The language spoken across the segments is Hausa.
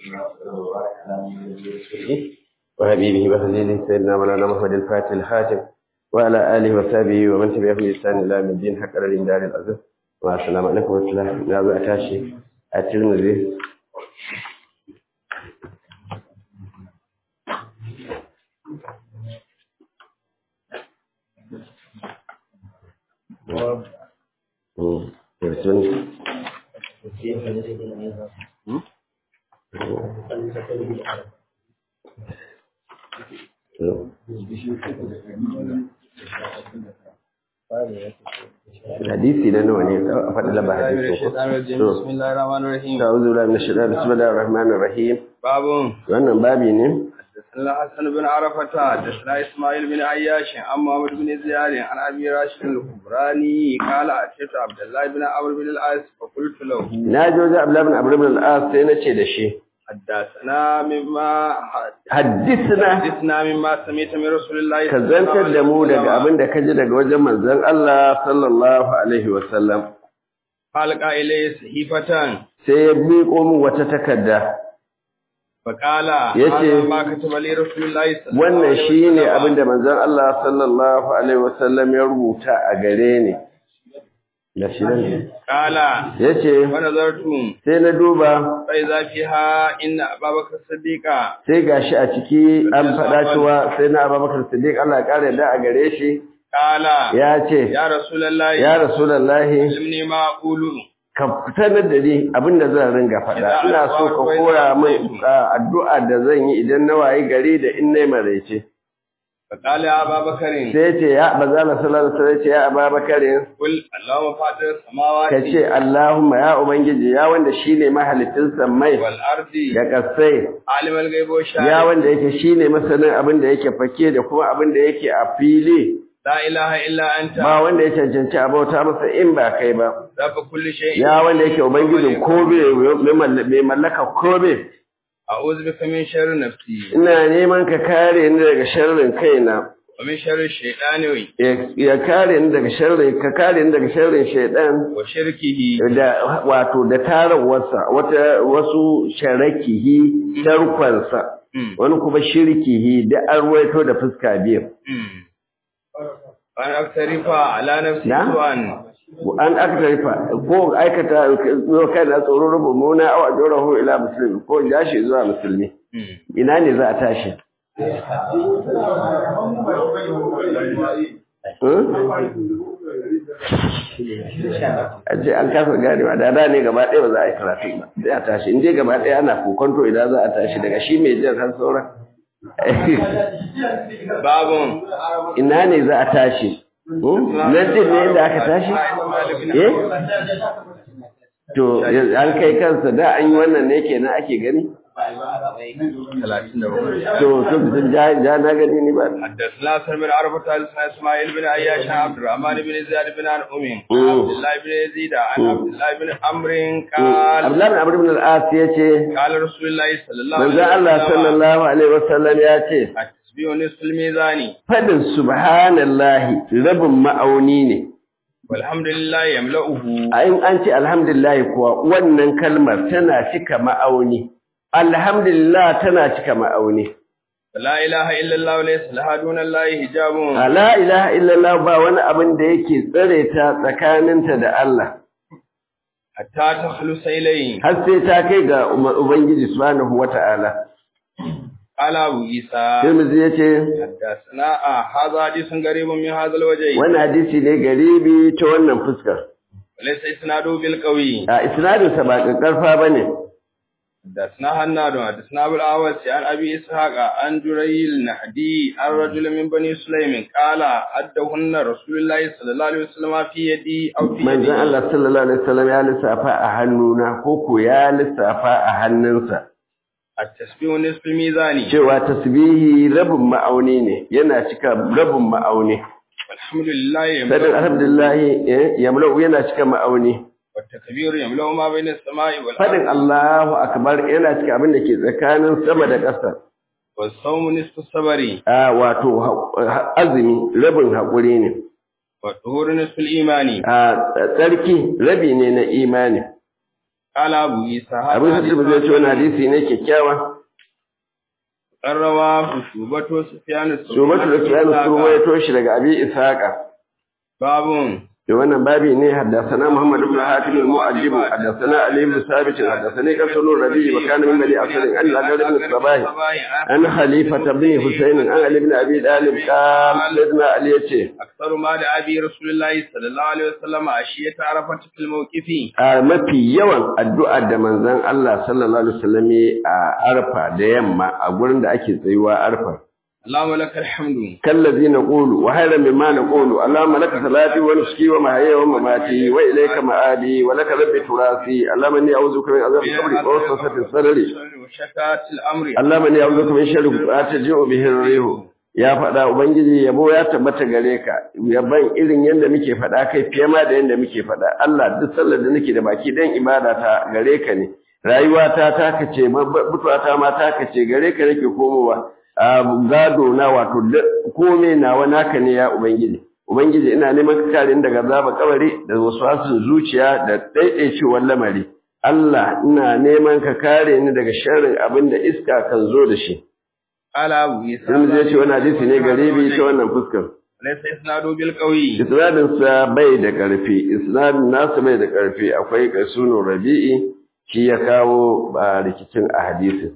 وحبيبه وخليله سيدنا مولانا محمد الفاتح الحاتم وعلى آله وصحبه ومن تبعهم بإحسان إلى يوم الدين حق الدار العزيز والسلام عليكم ورحمة الله نعم أتاشي الترمذي hadisi na nawa ne a faɗi lamba hadisi ko bismillahir rahmanir rahim ta'udhu billahi minash shaitanir bismillahir rahmanir rahim babun wannan babi ne حدثنا حسن بن عرفة حدثنا إسماعيل بن عياش عن محمد بن زياد عن أبي راشد الكبراني قال أتيت عبد الله بن عمرو بن العاص فقلت له na ji wajen abdullahi bin abu ibn al-as sai na ce da shi حدثنا مما haddisna حدثنا مما سمعت من رسول الله ka zantar da mu daga abin da ka ji daga wajen manzon Allah sallallahu alaihi wa sallam قال إليه صحيفة sai ya miƙo min wata takarda فقال Yace, هذا ما كتب لي رسول الله صلى الله wannan عليه shine وسلم. abin da manzon Allah sallallahu alaihi wa sallam ya rubuta a gare ni da shi ne قال yace ونظرت sai na duba فإذا فيها إن أبا بكر الصديق sai gashi a ciki an faɗa cewa sai na Abubakar Siddiq Allah ya kare da a gare shi قال ya ce يا رسول الله ya rasulullahi علمني ما أقول ka sanar da ni abinda zan ringa faɗa ina so ka koya min a, addu'a da zan yi idan na wayi gari da in nayi maraice فقال يا أبا بكر sai ce ya bazala sallallahu alaihi wasallam ce ya Abubakar قل اللهم فاطر السماوات ka ce Allahumma ya ubangiji ya wanda shine mahalicin sammai والأرض da kasai عالم الغيب ya والشهادة wanda yake shine masanin abin da yake fake da kuma abin da yake a fili لا إله إلا أنت ba wanda ya cancanci a bauta masa in ba kai ba رب كل شيء ya wanda yake ubangijin kobe mai mallaka kobe أعوذ بك من شر نفسي ina neman ka kare ni daga sharrin kaina ومن شر الشيطان ya- ya kare ni daga sharrin ka kare ni daga sharrin shaidan وشركه da wato da tarawarsa wata wasu sharakihi tarkonsa مم. wani kuma shirkihi da an ruwaito da fuska biyu مم. وأن أقترف على نفسي نعم. سوءا an aka ko aikata zo kai na tsoron rubu muna aw ajorahu ila muslimi ko jashi zuwa musulmi مم. ina ne za a tashi Hmm? a ce an kasa ganewa da da ne gaba ɗaya ba za a yi karatu ba sai a tashi in je gaba ɗaya ana kokonto idan za a tashi daga shi mai jan har sauran باب ina ne za a tashi Hmm? nan din ne inda aka tashi eh to an kai kansa da an yi wannan ne kenan ake gani ثلاثين دقيقة. to to sun ja ja na gani ni ba حدثنا سلم بن عرفة حدثنا اسماعيل بن عياش عن عبد الرحمن بن زياد بن عن أم مم. عبد الله بن يزيد عن عبد الله بن عمرو قال Abdullahi bin Amr ibn al-As yace قال رسول الله صلى الله manzo عليه Allah وسلم sallallahu alaihi wasallam ya ce التسبيح نصف الميزان fadin subhanallahi rabin ma'auni ne والحمد لله يملأه a in an ce alhamdulillah kuwa wannan kalmar tana cika ma'auni alhamdulillah tana cika ma'auni لا إله إلا الله وليس لها دون الله حجاب la ilaha illallah ba wani abin da yake tsare ta tsakaninta da Allah حتى تخلص إليه har sai ta kai ga Uba- ubangiji subhanahu wata'ala قال أبو عيسى Tirmidhi yace حدثنا آه هذا حديث قريب من هذا الوجه wannan hadisi ne garibi ta wannan fuskar وليس إسناده بالقوي a isnadinsa ba ƙarfa bane حدثنا هناد حدثنا ابو الاعوس عن ابي اسحاق عن جريل النحدي عن رجل من بني سليم قال ادهن رسول الله صلى الله عليه وسلم في يدي او في manzon يدي Allah sallallahu alaihi wasallam ya lissafa a hannuna ko ko ya lissafa a hannunsa التسبيح نصف الميزان cewa tasbihi rabin ma'auni ne yana cika rabin ma'auni والحمد لله sadin يملأ alhamdulillah eh, yamlau yana cika ma'auni والتكبير يملأ ما بين السماء fadin والارض Allahu akbar yana cika abin da ke tsakanin sama da ƙasa والصوم نصف الصبر a wato ha- azumi rabin haƙuri ne والطهور نصف الايمان a tsarki rabi ne na imani قال أبو عيسى abu sa tirmidhi ya ce wannan hadisi ne kyakkyawa قروا شوبة سفيان الثوري shubatu da sufyan surwa ya toshi daga abi ishaqa باب da wannan babi ne haddathana Muhammad ibn Hatim al-Mu'addib haddathana Ali ibn Sabit haddathani Qasul Rabi wa kana min bani Asad an al-Adad ibn Sabah an Khalifa ibn Husayn an Ali ibn Abi Talib qala sayyidina Ali yace أكثر ما دعا به رسول الله صلى الله عليه وسلم عشية عرفة في الموقف a mafi yawan addu'a da manzon Allah sallallahu alaihi wasallam a Arfa da yamma a gurin da ake tsayuwa Arfa اللهم لك الحمد كالذي نقول وهذا مما نقول اللهم لك صلاتي ونسكي ومحياي ومماتي واليك مآبي ولك ربي تراثي اللهم اني اعوذ بك من عذاب القبر ووسوسة الصدر وشتات الأمر اللهم اني اعوذ بك من شر ما تجيء به الريح ya faɗa ubangiji yabo ya tabbata gare ka yaban irin yadda muke faɗa kai fiye ma da yadda muke faɗa Allah duk sallar da nake da baki dan ibada ta gare ka ne rayuwa ta taka ce mutuwa ta ma taka ce gare ka nake komowa gado na wato kome nawa naka ne ya ubangiji ubangiji ina neman ka kare ni daga zaba kabari da waswasin zuciya da daidaicewar lamari Allah ina neman ka kare ni daga sharrin abin da iska kan zo da shi قال أبو عيسى sun zai ce wani hadisi ne garibi ta wannan fuskar ليس إسناده بالقوي isnadin sa bai da karfi isnadin nasu bai da karfi akwai kasunu rabi'i shi ya kawo ba rikicin a hadisin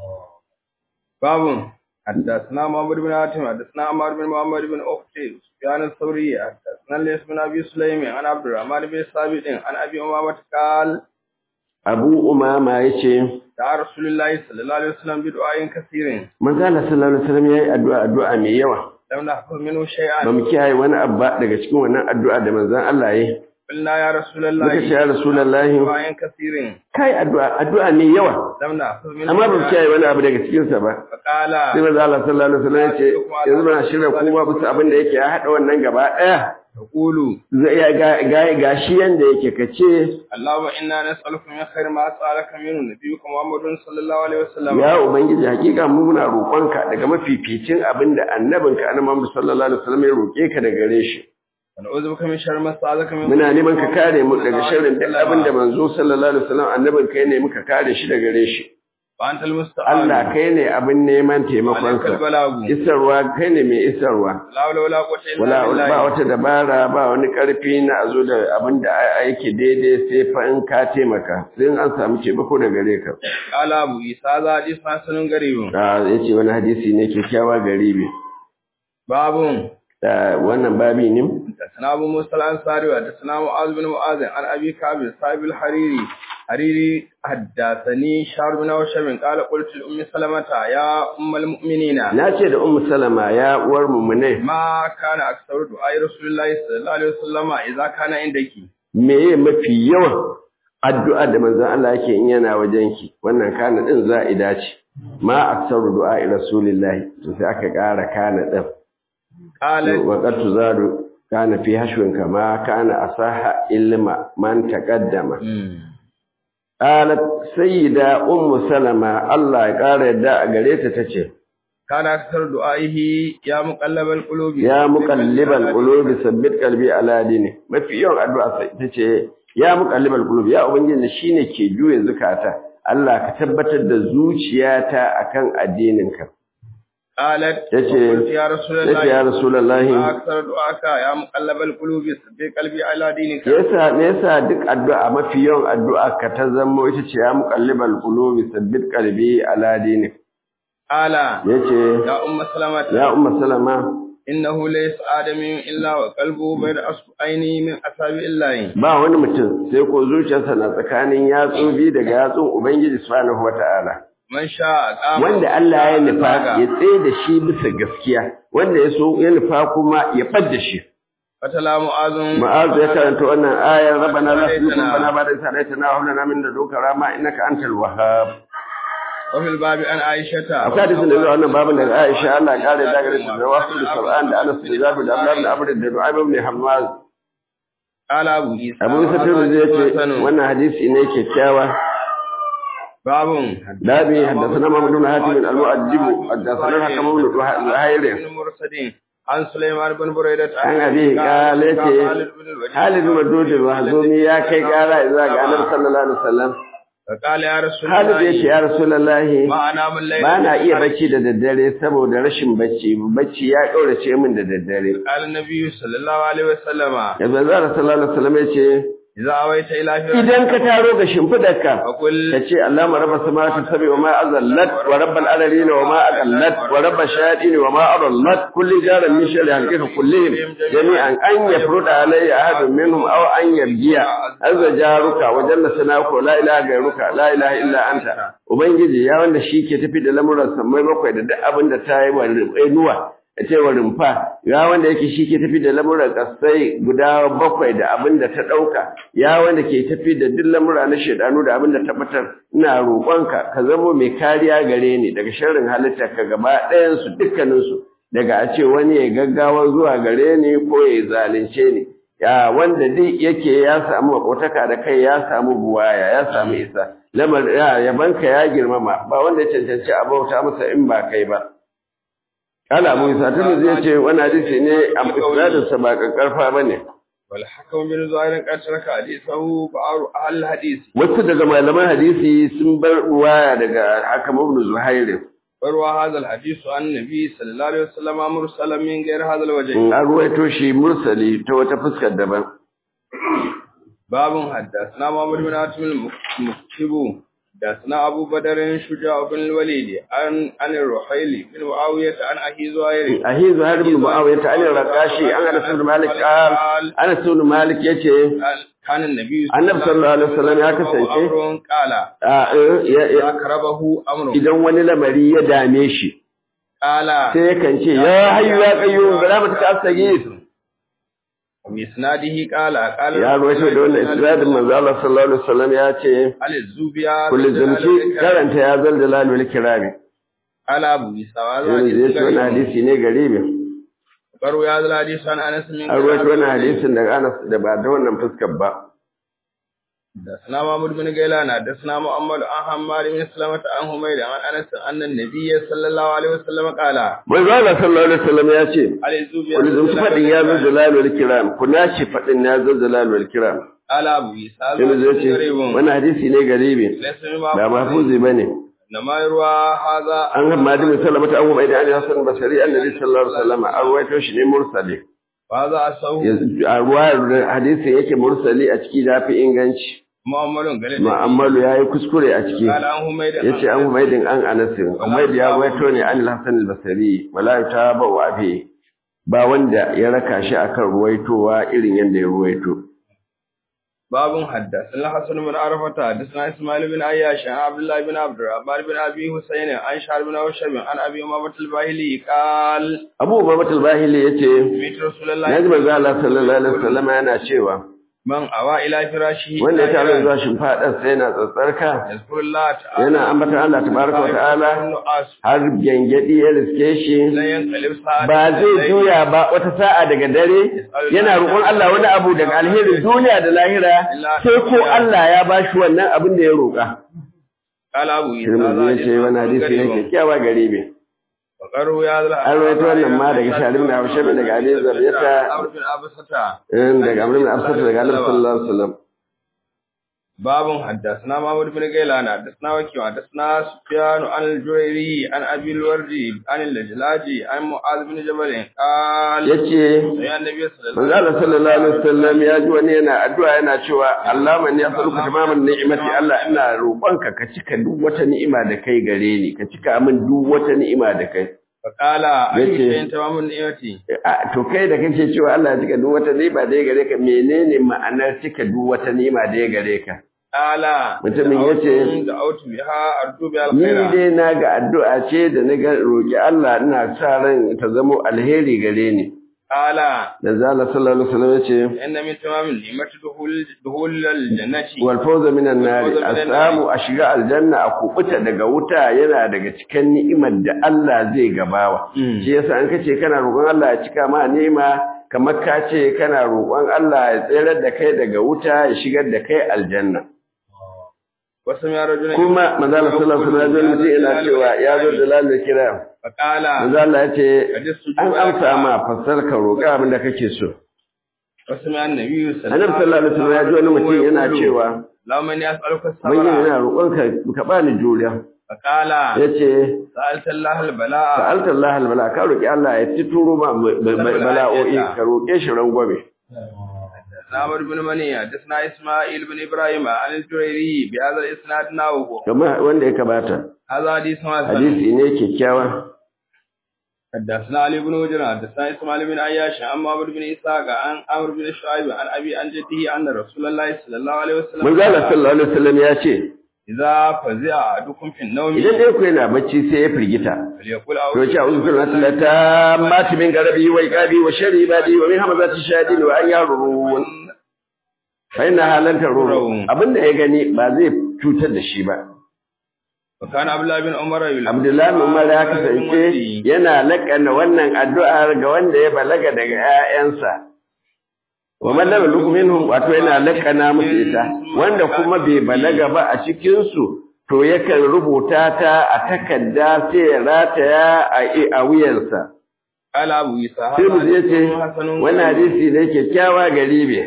باب حدثنا محمد بن حاتم حدثنا عمار بن محمد بن أختي سفيان الثوري حدثنا ليس بن أبي سليم عن عبد الرحمن بن ثابت عن أبي أمامة قال abu umama ya ce دعا رسول الله صلى الله عليه وسلم بدعاء كثير manzo Allah sallallahu alaihi wasallam yayi addu'a addu'a mai yawa لم نحفظ منه ba شيئا mu kiyaye wani abu ba daga cikin wannan addu'a da manzon Allah yayi قلنا يا رسول muka ce الله ya rasulullahi دعاء كثير kai addu'a addu'a mai yawa لم نحفظ منه amma ba mu شيئا kiyaye wani abu daga cikin sa ba فقال sai manzo Allah sallallahu alaihi wasallam ya ce yanzu muna shirya kuma bisa abin da yake ya hada wannan gaba daya تقول zai ya ga ga- gashi yanda yake kace اللهم إنا نسألك من خير ما سألك منه نبيك محمد صلى الله عليه وسلم ya ubangiji hakika mu muna roƙonka daga mafificin abin da annabinka annabi Muhammad sallallahu alaihi wasallam ya roƙe ka daga gare shi ونعوذ بك من شر ما استعاذك منه muna neman ka kare mu daga sharrin duk abin da manzo sallallahu alaihi wasallam annabinka ya nemi ka kare shi daga gare shi وأنت المستعان Allah kai ne abin neman taimakon عليك ka البلاغ isarwa kai ne mai isarwa لا حول ولا قوة إلا wala ba بالله wata dabara ba wani karfi na a zo da abin da yake daidai sai fa in ka taimaka sai in an samu taimako da gare ka قال أبو عيسى هذا حديث حسن غريب a yace wani hadisi ne kyakkyawa garibi باب da wannan babi ne حدثنا أبو موسى الأنصاري وحدثنا معاذ بن معاذ عن أبي كعب صاحب الحريري حريري حدثني شهر بن هشام قال قلت لأم سلمة يا أم المؤمنين na ce da ummu salama ya uwar mumune ما كان أكثر دعاء رسول الله صلى الله عليه وسلم إذا كان عندك meye mafi yawan addu'a da manzon Allah yake in yana wajenki wannan kana din za'ida ce ma aksaru du'a rasulillahi to sai aka ƙara kana din قالت wa qad tuzadu kana fi hashwin kama kana asaha ilma man taqaddama qalat sayyida ummu salama Allah ya ƙara yadda a gare ta tace كان أكثر دعائه يا مقلب القلوب ya muqallibal qulubi sabbit qalbi ala dini mafi yawan addu'a sai tace ya muqallibal qulubi ya ubangiji shine ke juye zukata Allah ka tabbatar da zuciyata akan addininka قالت yace قلت يا رسول yace ya الله rasulullahi ما أكثر دعاك يا مقلب القلوب ثبت قلبي على دينك yasa me yasa duk addu'a mafi yawan addu'a ka ta zamo ita ce ya muqallibal qulubi sabbit qalbi ala dinik قال yace يا أم سلمة ya umma salama إنه ليس آدم إلا وقلبه بين أصبعين من أصابع الله ba wani mutum sai ko zuciyarsa na tsakanin yatsu biyu daga yatsun ubangiji subhanahu wata'ala من شاء قام wanda Allah ya nufa وزاغ. ya tsaye da shi bisa gaskiya wanda ya so ya nufa kuma ya fadda shi فتلا معاذ ma'azu ya karanta wannan ayar rabbana la tuzigh qulubana ba'da idh hadaytana wa hab lana min ladunka rahma innaka antal wahhab وفي الباب عن عائشة akwai hadisin da zuwa wannan babin daga Aisha Allah ya kare da gare ta da wasu da sab'an da Anas da Jabir da Abdullah da Abu da Du'aib ibn Hammaz قال أبو عيسى Abu Isa Tirmidhi ya ce wannan hadisi ne kyakkyawa باب dabi haddathana Muhammad ibn Hatim al-Mu'addib haddathana Hakam ibn Zuhair بن مرسد عن سليمان بن بريدة an abi kala yace Khalid bin Madud al-Mahzumi ya kai kara zuwa ga Annabi sallallahu alaihi wasallam فقال يا رسول Khalid yace الله ya Rasulullahi ما أنام الليل ba na iya bacci da daddare saboda rashin bacci bacci ya kaurace min da daddare قال النبي صلى الله عليه وسلم yanzu Allah sallallahu alaihi wasallam yace إذا أويت إلى idan ka taro ga shimfidarka فقل ka ce Allahumma rabba samawati sab'i wa ma azallat wa rabbal alamin wa ma aqallat wa rabbash shayatin wa ma adallat kulli jarin min sharri halqika kullihim jami'an an yafruda alayya ahadun minhum aw an yarjiya azza jaruka wa jalla sanaka la ilaha ghayruka la ilaha illa anta ubangiji ya wanda shi ke tafi da lamuran samai bakwai da duk abin da ta yi wa nuwa a cewa rumfa ya wanda yake shi ke tafi da lamuran kasai guda bakwai da abin da ta ɗauka ya wanda ke tafi da duk lamura na shaidanu da abin da ta batar ina roƙonka ka zamo mai kariya gare ni daga sharrin halitta ka gaba ɗayansu dukkaninsu daga a ce wani ya gaggawa zuwa gare ni ko ya zalunce ni ya wanda duk yake ya samu makotaka da kai ya samu buwaya ya samu isa lamar ya yabanka ya girmama ba wanda ya cancanci a bauta masa in ba kai ba Kala Abu Isa tun zai ce wani hadisi ne a isnadinsa ba kakkarfa ba ne. والحكم بن زهير قد ترك حديثه بعض أهل الحديث Wasu daga malaman hadisi sun bar ruwaya daga Hakam ibn Zuhair. وروى هذا الحديث عن النبي صلى الله عليه وسلم مرسلا من غير هذا الوجه An ruwaito shi mursali ta wata fuskar daban. باب حدثنا محمد بن عاصم المكتب حدثنا أبو بدر شجاع بن الوليد عن عن الرحيل بن معاوية عن أخي زهير Ahi Zuhair ibn Muawiya ta anil Raqashi an Anas ibn Malik qal Anas ibn Malik yace كان النبي Annabi sallallahu alaihi wasallam ya kasance أمر قال a, eh, ya- ya- أقربه أمر idan wani lamari ya dame shi قال sai yakan ce ya hayyu ya qayyum bi rahmatika astaghith وبإسناده قال قال ya ruwaito da wannan isnadin manzo Allah sallallahu alaihi wasallam ya ce على الزوبيا kullu zumci karanta ya zal dalal wal kirami قال أبو عيسى وهذا yanzu zai ce wani حديث hadisi ne garibi قالوا هذا الحديث عن أنس من an ruwaito wani hadisin daga Anas da ba da wannan fuskar ba حدثنا محمود بن غيلان حدثنا محمد عن حماد بن سلمة عن حميد عن أنس أن النبي صلى الله عليه وسلم قال manzo Allah sallallahu alaihi wasallam ya ce على الزوبيا kullu zumci fadin ya zal dalal wal kiram kuna ce fadin ya zal dalal wal kiram قال أبو عيسى هذا yanzu zai حديث ce غريب wani hadisi ne garibi ليس ba بما mahfuzi bane إنما يروى هذا an hamadi bin salama ta abu mai da Ali Hassan Basri annabi sallallahu alaihi wasallam an ruwaito shi ne mursali وهذا أصحاب a ruwayar hadisin yake mursali a ciki da fi inganci محمد غلط ma'ammalu ya yi kuskure a ciki قال عن حميد ya ce an humaidin an anasin humaid ya ruwaito ne an hassan al-basari wala ta ba wa abi ba wanda ya raka shi akan ruwaitowa irin yadda ya ruwaito باب حدثنا حسن بن عرفة حدثنا إسماعيل بن عياش عن عبد الله بن عبد الرحمن بن أبي حسين عن شعر بن أوشب عن أبي أمامة الباهلي قال abu umamat al-bahili ya ce سمعت رسول الله na ji manzo Allah sallallahu alaihi wasallam yana cewa من أوى إلى فراشه wanda ya tare zuwa shimfaɗar sai yana tsatsarka يذكر الله تعالى yana ambatan Allah tabaraka wa ta'ala النعاس har gyangyadi ya riske shi لا ينقلب ساعة ba zai juya ba wata sa'a daga dare yana roƙon Allah wani abu daga alherin duniya da lahira sai ko Allah ya bashi wannan abin da ya roƙa. قال أبو عيسى Tirmidhi ya ce wani hadisi ne kyakkyawa gare me. وقروا يا ذا An rawaito wannan ma daga Shalim da Haushab daga Ali Zabiyata عمرو بن أبسطة daga Amr bin Absat daga Annabi sallallahu alaihi wasallam. باب حدثنا محمود بن غيلان حدثنا وكيع حدثنا سفيان عن الجريري عن ابي الوردي عن اللجلاجي عن معاذ بن جبل قال Yace يا النبي صلى الله Manzo Allah sallallahu alaihi wasallam ya ji wani yana addu'a yana cewa Allah man yasaluka tamaman ni'imati Allah ina roƙonka ka cika duk wata ni'ima da kai gare ni ka cika min duk wata ni'ima da kai فقال اي yace- شيء تمام نعمتي A, to kai da kake cewa Allah ya cika duk wata ni'ima da ya gare ka menene ma'anar cika duk wata ni'ima da ya gare ka قال Mutumin yace- دعوت بها ارجو بها ni الخير dai na ga addu'a ce da na ga roƙi Allah ina sa ran ta zamo alheri gare ni قال da zalla sallallahu alaihi wasallam ya ce ان من تمام النعمه دخول دخول الجنه wal fawza minan nari a samu a shiga aljanna a kubuta daga wuta yana daga cikin ni'imar da Allah zai gabawa shi yasa an kace kana roƙon Allah ya cika ma ni'ima kamar ka ce kana roƙon Allah ya tsere da kai daga wuta ya shigar da kai aljanna وسمع رجلا kuma manzo Allah sallallahu alaihi wasallam mutum yana cewa ya zo da lalle kira فقال manzo Allah ya ce قد استجيب an لك. amsa ma fassar ka roƙa abin da kake so وسمع النبي صلى annabi sallallahu alaihi wasallam ya ji wani mutum yana يقول، cewa اللهم اني اسالك ubangiji الصبر yana roƙon ka ka bani juriya فقال yace سالت الله البلاء sa'alta Allah albala ka roƙi Allah ya tituro ma bala'o'i ka roƙe shi rangwame نعمر بن مني حدثنا اسماعيل بن ابراهيم عن الجريري بهذا الاسناد نحوه kamar wanda ya kabata هذا حديث حسن hadisi ne kyakkyawa حدثنا علي بن وجر حدثنا اسماعيل بن عياش عن عمرو بن اسحاق عن عمرو بن شعيب عن ابي عن جده ان رسول الله صلى الله عليه وسلم manzo Allah sallallahu alaihi wasallam ya ce اذا فزع احدكم في النوم idan dai ku yana bacci sai ya firgita فليقول to اعوذ ce a'udhu billahi min tammati min garabi wa iqabi wa sharri ibadi wa min hamazati shayadin wa an yarun fa inna halan taruru abinda ya gani ba zai cutar da shi ba وكان عبد الله بن عمر يقول Abdullahi bin Umar ya kasance yana lakana wannan addu'ar ga wanda ya balaga daga ‘ya'yansa. Wa mallaba minhum wato yana lakana musu ita, wanda kuma bai balaga ba a cikinsu, to yakan rubuta ta a takarda sai ya rataya a a wuyansa. قال ابو اسحاق Sai mu je ce, wannan hadisi ne kyakkyawa garibe.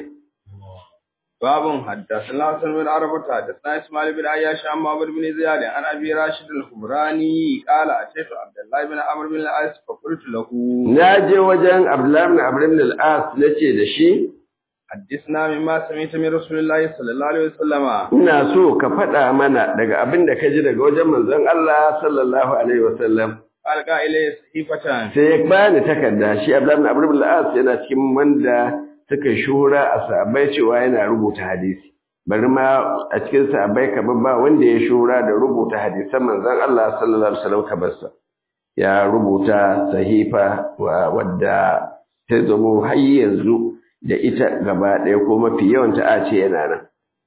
باب حدثنا حسن بن عرفة حدثنا اسماعيل بن عياش عن معبد بن زياد عن ابي راشد الخبراني قال اتيت عبد الله بن عمرو بن العاص فقلت له Na je wajen Abdullahi bin Amr ibn al-As nace da shi, حدثنا مما سمعت من رسول الله صلى الله عليه وسلم ina so ka faɗa mana daga abin da ka ji daga wajen manzon Allah sallallahu alaihi wasallam alqa ilayhi sahifatan sai ya bani takarda shi Abdullahi ibn Amr ibn al-As yana cikin wanda suka shura a sahabbai cewa yana rubuta hadisi bari ma a cikin sahabbai kamar ba wanda ya shura da rubuta hadisan manzon Allah sallallahu alaihi wasallam kamar sa ya rubuta sahifa wa wadda ta zamo har yanzu da ita gaba ɗaya ko mafi yawanta a ce yana nan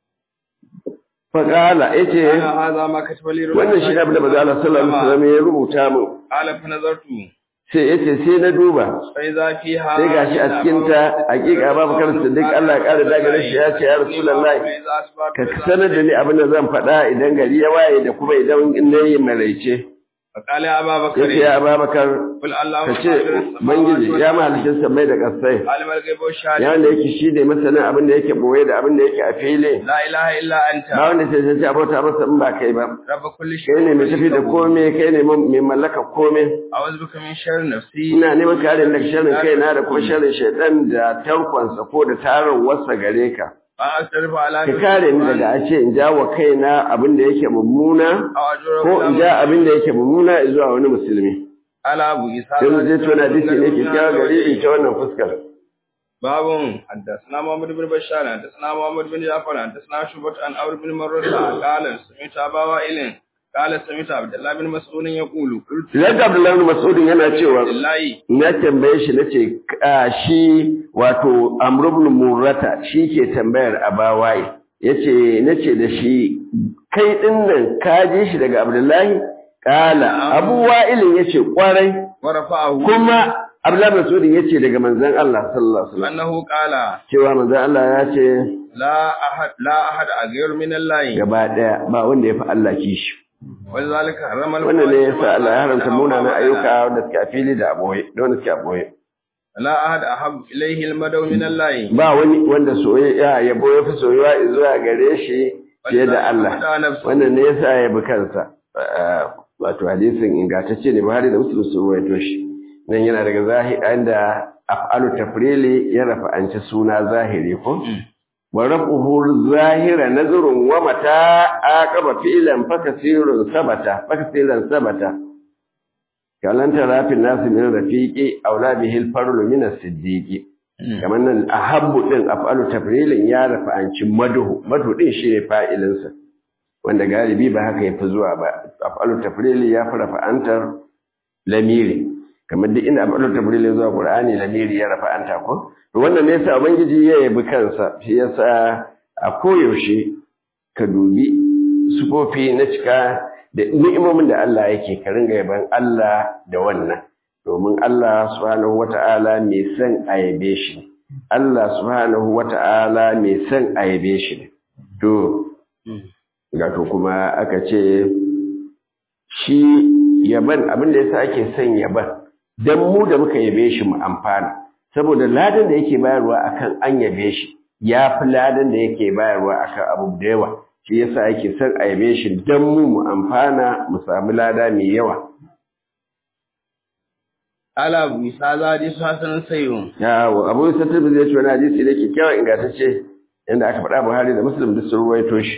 faƙala ya ce ana hadha ma kataba li wannan shi abin da maza Allah sallallahu alaihi wasallam ya rubuta min qala fa nazartu sai ya ce sai na duba fa idza fiha sai gashi a cikin ta hakika babu kan siddiq Allah ya kare daga shi ya ce ya rasulullahi ka sanar da ni abin da zan faɗa idan gari ya waye da kuma idan nayi maraice فقال يا أبا بكر yace ya Ababakar قل اللهم ka ce bangiji ya mahalicin sammai da kasai عالم الغيب والشهادة ya wanda yake shi ne masanin abin da yake boye da abin da yake a fili لا إله إلا أنت ba wanda sai sai abota masa in ba kai ba رب كل شيء kai ne mai tafi da komai kai ne mai mallaka komai أعوذ بك من شر نفسي ina neman kare daga sharrin kaina da kuma sharrin shaitan da tarkonsa ko da tarin wasa gare ka وأستغفر على ka kare ni daga a ce in ja wa kaina abin da yake mummuna أو أجر ko in ja abin da yake mummuna zuwa wani musulmi على أبو إسحاق sai mu je tona hadisi ne kyakkyawa gare ni ta wannan fuskar باب حدثنا محمد بن بشار حدثنا محمد بن جعفر حدثنا شعبة عن عمرو بن مرة قال سمعت أبا وائل قال سمعت عبد الله بن مسعود يقول قلت Idan Abdullahi bin Mas'ud yana cewa لله na tambaye shi nace a shi wato Amr ibn Murrata shi ke tambayar Abawaye yace nace da shi kai din nan ka ji shi daga Abdullahi kala Abu Wa'il yace kwarai ورفعه kuma Abdullahi bin Mas'ud yace daga manzon Allah sallallahu alaihi wasallam أنه قال cewa manzon Allah ya ce لا أحد لا أحد أغير من الله gaba daya ba wanda ya fi Allah kishi ولذلك حرم wannan ne yasa Allah ya haramta munanan ayyuka wanda suke a fili da aboye da wanda suke a boye لا أحد أحب إليه المدو من الله ba wani wanda soyayya yabo ya fi soyuwa zuwa gare shi fiye da Allah wannan ne yasa ya bi kansa wato hadisin ingantacce ne Buhari da Muslim sun ruwaito shi nan yana daga zahiri inda af'alu tafrili ya rafa'anci suna zahiri ko wa rafuhu zahira nazrun wa mata aqaba fi'lan fakasirun sabata fakasiran sabata kalan tarafin nasu min rafiqi aula bihi al-farlu min as-siddiqi kamar nan ahabbu din af'alu tafrilin ya rafa'anci madhu madhu din shi ne fa'ilinsa wanda galibi ba haka yafi zuwa ba af'alu tafrili ya fi rafa'antar lamiri kamar duk inda af'alu tafrili zuwa qur'ani lamiri ya rafa'anta ko to wannan ne yasa ubangiji ya yabi kansa shi yasa a koyaushe ka dubi sufofi na cika da ni'imomin da Allah yake ka ringa yaban Allah da wannan domin Allah subhanahu wata'ala mai son a yabe shi Allah subhanahu wata'ala mai son a yabe shi to gato kuma aka ce shi yaban abin da yasa ake son yaban dan mu da muka yabe shi mu amfana saboda ladan da yake bayarwa akan an yabe shi ya fi ladan da yake bayarwa akan abu da yawa shi yasa yake son a yabe shi dan mu mu amfana mu samu lada mai yawa ala bisa za di sasanin sayo yawo abu isa tirmidhi ya ce wani hadisi da ke kyawun ingantacce inda aka faɗa buhari da muslim duk sun ruwaito shi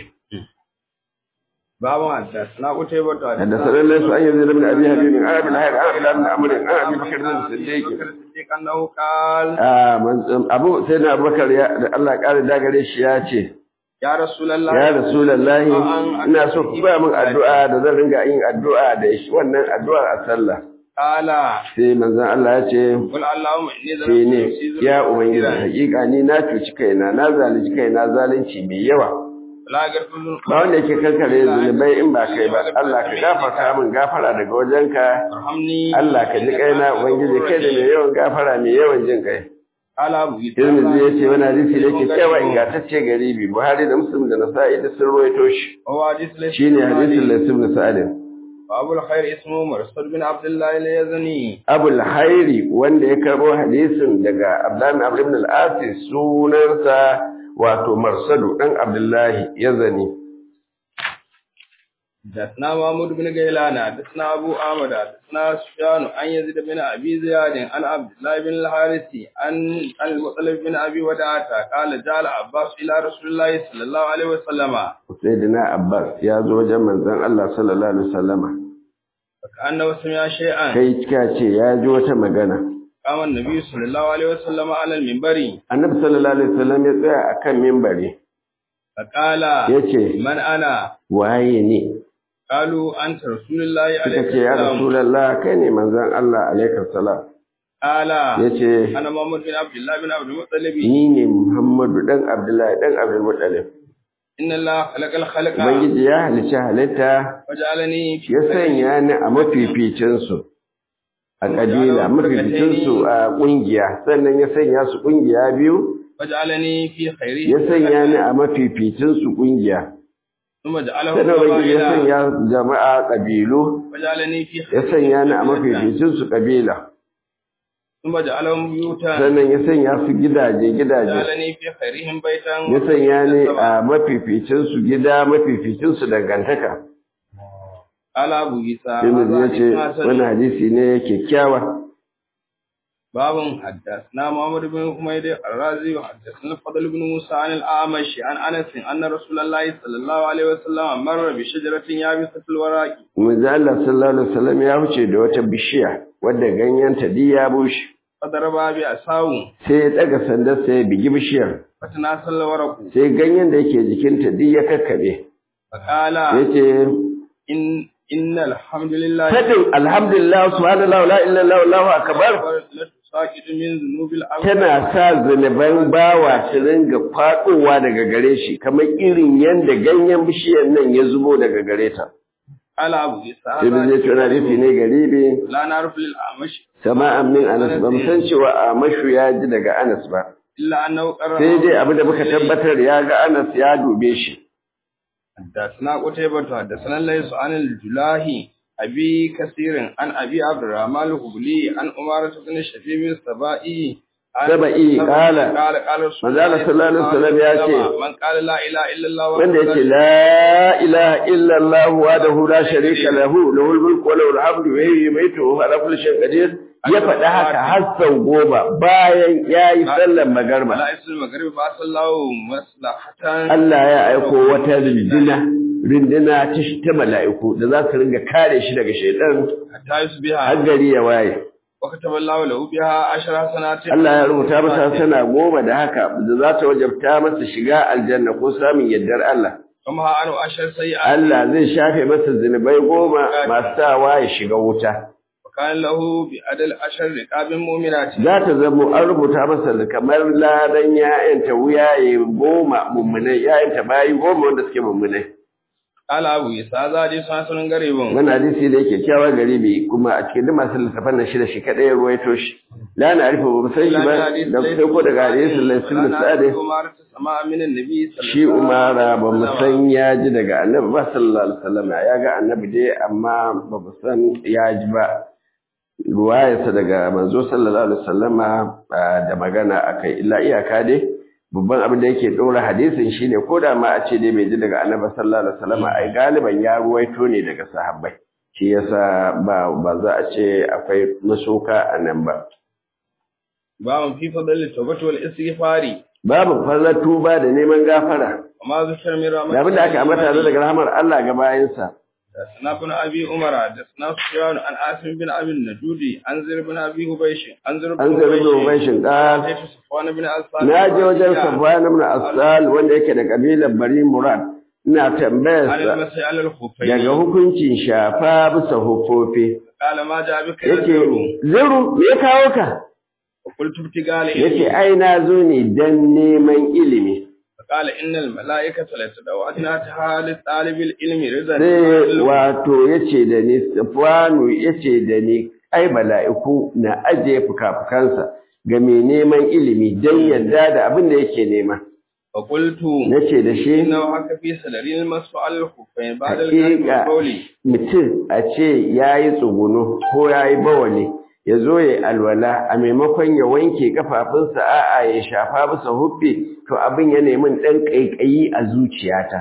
babu hadda na kutai bata da sanar su an yanzu da bin abi habibin an abin hayar an abin lamin amurin an abin bakar da siddiqi siddiq annahu qal abu sai na abubakar ya da Allah ya ƙara dagare shi ya ce ya rasulullah ya rasulullahi ina so ku ba min addu'a da zan ringa yin addu'a da shi wannan addu'ar a sallah qala sai manzon Allah ya ce qul allahumma inni sai ne zalamtu ya ubangiji hakika ni na cuci kaina na zalunci kaina zalunci mai yawa la garfun ba wanda yake kankare zunubai in ba kai ba Allah ka gafarta min gafara daga wajenka arhamni Allah ka ji kaina ubangiji kai da mai yawan gafara mai yawan jin kai ala bu Tirmidhi ya ce wani hadisi da yake cewa ingantacce garibi Buhari da Muslim da Nasa'i da sun ruwaito shi wa hadith laysa shine hadisin Layth ibn Sa'd abu al-khair ismu marsad bin abdullah al-yazani Abul Hairi wanda ya karbo hadisin daga Abdullah ibn Amr ibn al-As sunansa wato Marsadu dan Abdullahi Yazani دثنا محمود بن غيلان دثنا ابو احمد دثنا سفيان عن يزيد بن ابي زياد عن عبد الله بن الحارث عن عن المطلب بن ابي وداعه قال جاء عباس الى رسول الله صلى الله عليه وسلم Sayyidina Abbas ya zo wajen manzon Allah sallallahu alaihi wasallama فكانه سمع شيئا kai kika ce ya ji wata magana قام النبي صلى الله عليه وسلم على المنبر Annabi sallallahu alaihi wasallam ya tsaya akan minbari فقال yace من انا waye ne قالوا انت رسول الله عليه suka ce ya السلام rasulullah kai ne manzon Allah alaihi salam قال yace انا محمد بن عبد الله بن عبد المطلب ni ne Muhammadu dan Abdullahi dan Abdul Muttalib ان الله خلق الخلق ubangiji ya halicci halitta وجعلني في ya sanya ni a mafificin su a kabila mafificin su a kungiya sannan ya sanya su kungiya biyu وجعلني في خيره ya sanya ni a mafificin su kungiya ثم جعله sannan ubangiji ya قبائل sanya jama'a kabilu وجعلني في ya sanya ni a mafificin su kabila ثم جعلهم بيوتا sannan ya sanya su gidaje gidaje جعلني في خيرهم بيتا ya sanya ni a mafificin su gida mafificin su dangantaka قال ابو عيسى Tirmidhi ya ce هذا حديث wani حسن. hadisi ne kyakkyawa باب حدثنا محمد بن حميد الرازي وحدثنا الفضل بن موسى عن الأعمش عن أنس أن رسول الله صلى الله عليه وسلم مر بشجرة يابسة الوراق manzo Allah sallallahu alaihi wasallam ya wuce da wata bishiya wadda ganyenta duk ya bushe فضرب بأساو sai ya daga sandar sai ya bigi bishiyar فتناسل الورق sai ganyen da yake jikinta duk ya kakkabe فقال yace إن إن الحمد لله fadin alhamdulillah subhanallah la ilaha illallah allahu akbar لتساقط من ذنوب العبد tana sa zunuban bawa su ringa faɗowa daga gare shi kamar irin yadda ganyen bishiyar nan ya zubo daga gare ta. قال أبو عيسى Sai da zai tuna rufi ne garibi لا نعرف للأعمش sama'an min Anas ba mu san cewa Amashu ya ji daga Anas ba. إلا أنه قرأ Sai dai abu da muka tabbatar ya ga Anas ya dube shi. حدثنا قتيبة حدثنا ليس عن الجلاهي أبي كثير عن أبي عبد الرحمن الهبلي عن أمارة بن شبيب السبائي عن- سبائي قال قال قال رسول manzo Allah sallallahu alaihi wasallam ya ce, من قال لا إله إلا الله Wanda yake la ilaha illallah wahdahu la sharika lahu lahul mulku wa lahul hamdu wa yuhyi wa yumiitu wa huwa ala kulli shay'in qadir ya faɗi haka har sau goma bayan ya yi sallar magarba. لا اسم المغرب فأصل الله مصلحة Allah ya aiko wata rindina rindina ta ta mala'iku da za su ringa kare shi daga shaidan حتى يصبح har gari ya waye. وكتب الله له بها عشر حسنات Allah ya rubuta masa sana goma da haka da za ta wajabta masa shiga aljanna ko samun yardar Allah. وما عنه عشر سيئات Allah zai shafe masa zunubai goma masu sawa ya shiga wuta. وكان له بعدل عشر رقاب مؤمنات Za ta zamo an rubuta masa kamar ladan ya'yanta wuyaye goma mummunai, ya'yanta bayi goma wanda suke mummunai. قال أبو عيسى هذا حديث حسن غريب Wani hadisi da yake kyawa garibi kuma a cikin duk masu littafan nan shida shi kaɗai ya ruwaito shi. La na arifa ba mu san shi ba da sai ko daga hadisin Laisin da Sa'ade سماع من النبي صلى shi umara ba mu san ya ji daga annabi ba sallallahu alaihi wasallam ya ga annabi dai amma ba mu san ya ji ba ruwayarsa daga manzo sallallahu alaihi wasallama ah, da magana akai illa iyaka dai babban abin da yake ɗora hadisin shine ko da ma a ce dai bai ji daga annabi sallallahu alaihi wasallama ai galiban ya ruwaito ne daga sahabbai shi yasa ba ba za a ce akwai masuka a nan ba باب في فضل التوبة والاستغفار babu fallar tuba da neman gafara وما ذكر من رحمة da abin da aka ambata da daga rahmar Allah ga bayansa حدثنا ابن ابي عمر حدثنا سفيان عن عاصم بن ابي النجودي عن زر بن ابي هبيش عن زر an zargi ubaishin qal حديث صفوان بن عفان na je wajen Safwan ibn Asal wanda yake da kabilar Bari Murad ina tambayar عن sa المسيح على الخفين daga hukuncin shafa bisa hufofi قال ما جاء بك يا yake زر ziru me ya kawo ka وقلت ابتغاء yake العلم ai na zo ne dan neman ilimi فقال ان الملائكه لتدعو ادناتها لطالب العلم رضا sai wato yace da ni Safwanu yace da ni ai mala'iku na ajiye fukafukansa ga mai neman ilimi dan yadda da abin da yake nema فقلت nace da shi انه حق في سدر المسح على الخفين بعد حقيقة. الكلام والقول mutum a ce ya yi tsuguno ko ya yi bawali ya zo ya alwala a maimakon ya wanke kafafunsa a'a ya shafa bisa huffi to abin ya nemi ɗan ƙaiƙayi a zuciyata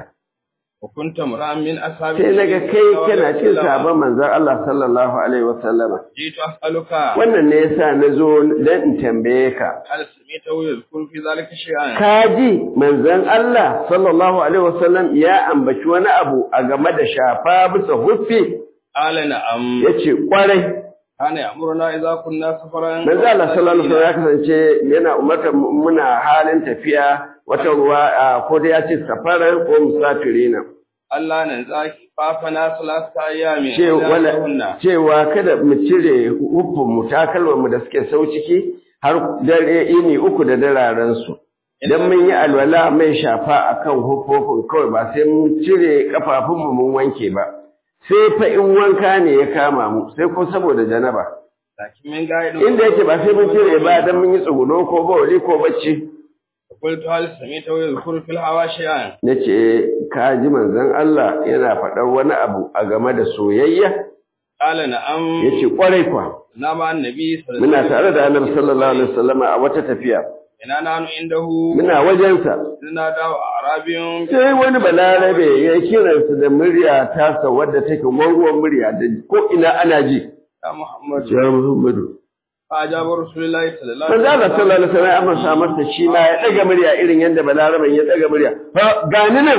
وكنت امرا من اصحاب sai naga النبي kai صلى الله kana عليه cin وسلم. sabon manzon Allah sallallahu alaihi wasallama جئت اسالك wannan ne yasa na zo dan in tambaye ka هل سمعته يذكر في ذلك شيئا ka ji manzon Allah sallallahu alaihi wasallam ya ambaci wani abu a game da shafa bisa huffi قال نعم yace kwarai كان يأمرنا إذا كنا سفرا Manzo Allah sallallahu alaihi wasallam ya kasance yana umartar mu- muna halin tafiya wata ruwa a, ko da ya ce safaran ko musafirina. Allah nan zaki fafana salasa ayyami Ce wala cewa kada mu cire hufun mu takalman mu da suke sau ciki har dare ini uku da dararen su. Idan mun yi alwala mai shafa akan hufofin kawai ba sai mun cire kafafun mu mun wanke ba. Sai fa in wanka ne ya kama mu sai ko saboda janaba. Lakin min gaidin Inda yake ba sai mun cire ba dan mun yi tsuguno ko bawali ko bacci. qultu hal samita wa yadhkuru fil hawa shay'an na ce ka ji manzon Allah yana faɗar wani abu a game da soyayya qala na'am ya ce ƙwarai kwa na ma annabi sallallahu muna tare da annabi sallallahu alaihi wasallam a wata tafiya ina nanu indahu muna wajensa ina dawo arabiyun sai wani balarabe ya kiransa da murya tasa wadda take gwargwar murya da ko ina ana ji ya muhammad ya Muhammadu ajaba rasulullahi sallallahu manzo Allah sallallahu alaihi wasallam ya amsa masa shi ma ya daga murya irin yadda balaraben ya daga murya ha gani nan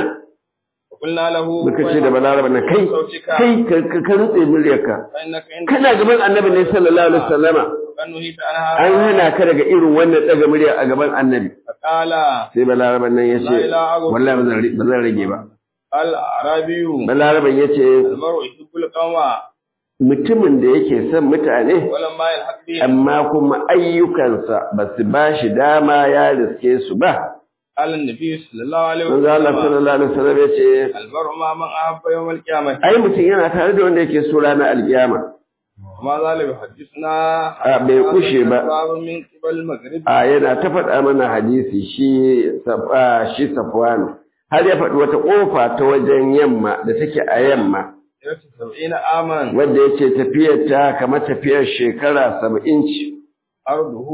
qulna lahu muka ce da balaraben nan kai kai ka ka rutse muryarka kana gaban annabi ne sallallahu alaihi wasallama kanuhi ta an hana ka daga irin wannan daga murya a gaban annabi qala sai balaraban nan ya ce wallahi ba zan ba zan rage ba al arabiyu balaraban ya ce al mar'u yuhibbul qawma mutumin da yake son mutane wala ma yalhaq bi amma kuma ayyukansa ba su ba shi dama ya riske su ba قال النبي صلى الله عليه manzo Allah وسلم sallallahu alaihi wasallam ya ce المرء مع من أحب يوم القيامة ai mutum yana tare da wanda yake so ranar alkiyama وما ذلك حدثنا a bai kushe ba باب من قبل المغرب a yana ta faɗa mana hadisi shi Saf- a, shi Safwan har ya faɗi wata ƙofa ta wajen yamma da take a yamma سنة سبعين عاما wanda yace tafiyar ta kamar tafiyar shekara saba'in ce أرضه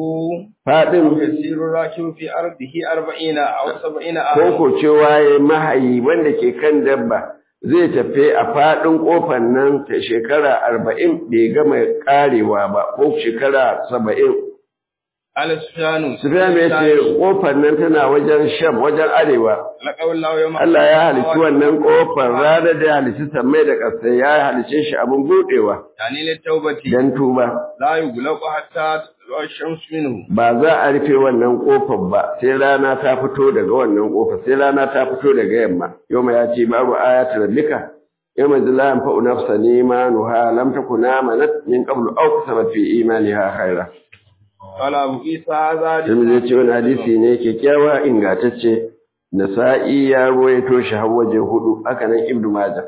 faɗin يسير الراكب في أرضه أربعين أو سبعين عاما koko cewa ya mahayi wanda ke kan dabba zai tafi a faɗin ƙofar nan ta shekara arba'in bai gama ƙarewa ba ko shekara saba'in على سفيان Sufyan ya ce ƙofar nan tana wajen sham wajen arewa لقوا الله يوم Allah ya halicci wannan ƙofar ranar da ya halicci sammai da ƙasa ya halicce shi abin buɗewa يعني للتوبة don tuba لا يغلق حتى تطلع الشمس منه ba za a rufe wannan ƙofar ba sai rana ta fito daga wannan ƙofar sai rana ta fito daga yamma yau ya ce babu ayatul rabbika yau mai zila yan fa'u nafsa ne ma nuha lam takuna manat min qablu aw kasabat fi imaniha khaira قال أبو عيسى هذا sai zai ce wani hadisi ne kyakkyawa ingantacce nasa'i ya ruwaito shi har waje hudu haka nan ibnu majah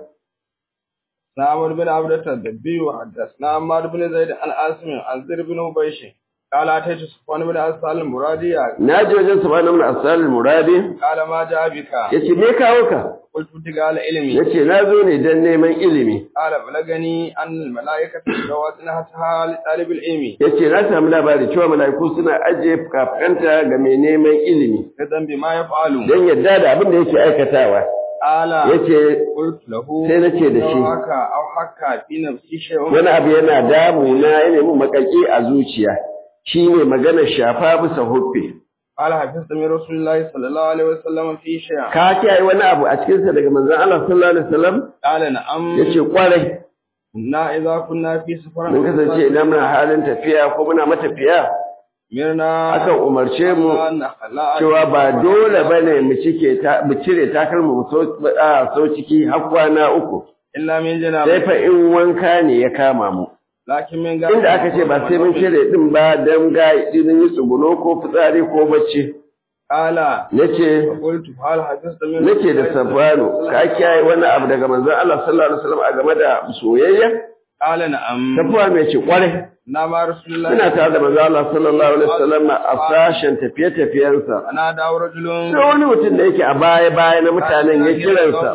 نعمر بن عبدة الدبي وحدثنا عمار بن زيد عن عاصم عن زر بن هبيش قال أتيت صفوان بن أسال المرادي na je wajen subhanahu min asal muradi قال ما جاء بك yace me kawo ka قلت ابتغاء علمي yace na zo ne dan neman ilimi قال بلغني أن الملائكة تجاوزنا حتى لطالب العلم yace na samu labari cewa mala'iku suna ajiye fuka-fukanta ga mai neman ilimi رضا بما يفعل don yadda da abin da yake aikatawa قال yace قلت له sai nace da shi أو حكى أو حكى في نفسي شيء wani abu yana damuna yana mun makaki a zuciya shine maganar shafa bisa huffe قال حفظت من رسول الله صلى الله عليه وسلم في شيء ka kiyaye wani abu a cikin sa daga manzon Allah sallallahu alaihi wasallam قال نعم yace kwarai كنا إذا كنا في سفر mun kasance idan muna halin tafiya ko muna matafiya مرنا akan umarce mu cewa ba dole bane mu cike ta mu cire takalmu mu so a so ciki har kwana uku إلا من sai جنابه fa in wanka ne ya kama mu لكن من inda aka ce ba sai mun cire din ba dan ga idan yi tsuguno ko fitsari ko bacci قال nace قلت هل حفظت من nake da safano ka kiyaye wani abu daga manzon Allah sallallahu alaihi wasallam a game da soyayya قال نعم tafiya mai ce kwarai نعم رسول الله ina tare da manzon Allah sallallahu alaihi wasallam a sashen tafiye tafiyensa أنا دعو رجل sai wani mutum da yake a baya baya na mutanen ya kiransa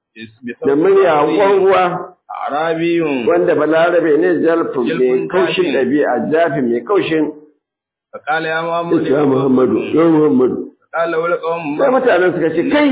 da murya ruwa أعرابي wanda balarabe ne jalfin mai kaushin ɗabi'a jafi mai kaushin فقال يا محمد ya Muhammadu ya Muhammadu قال له القوم sai mutanen suka ce kai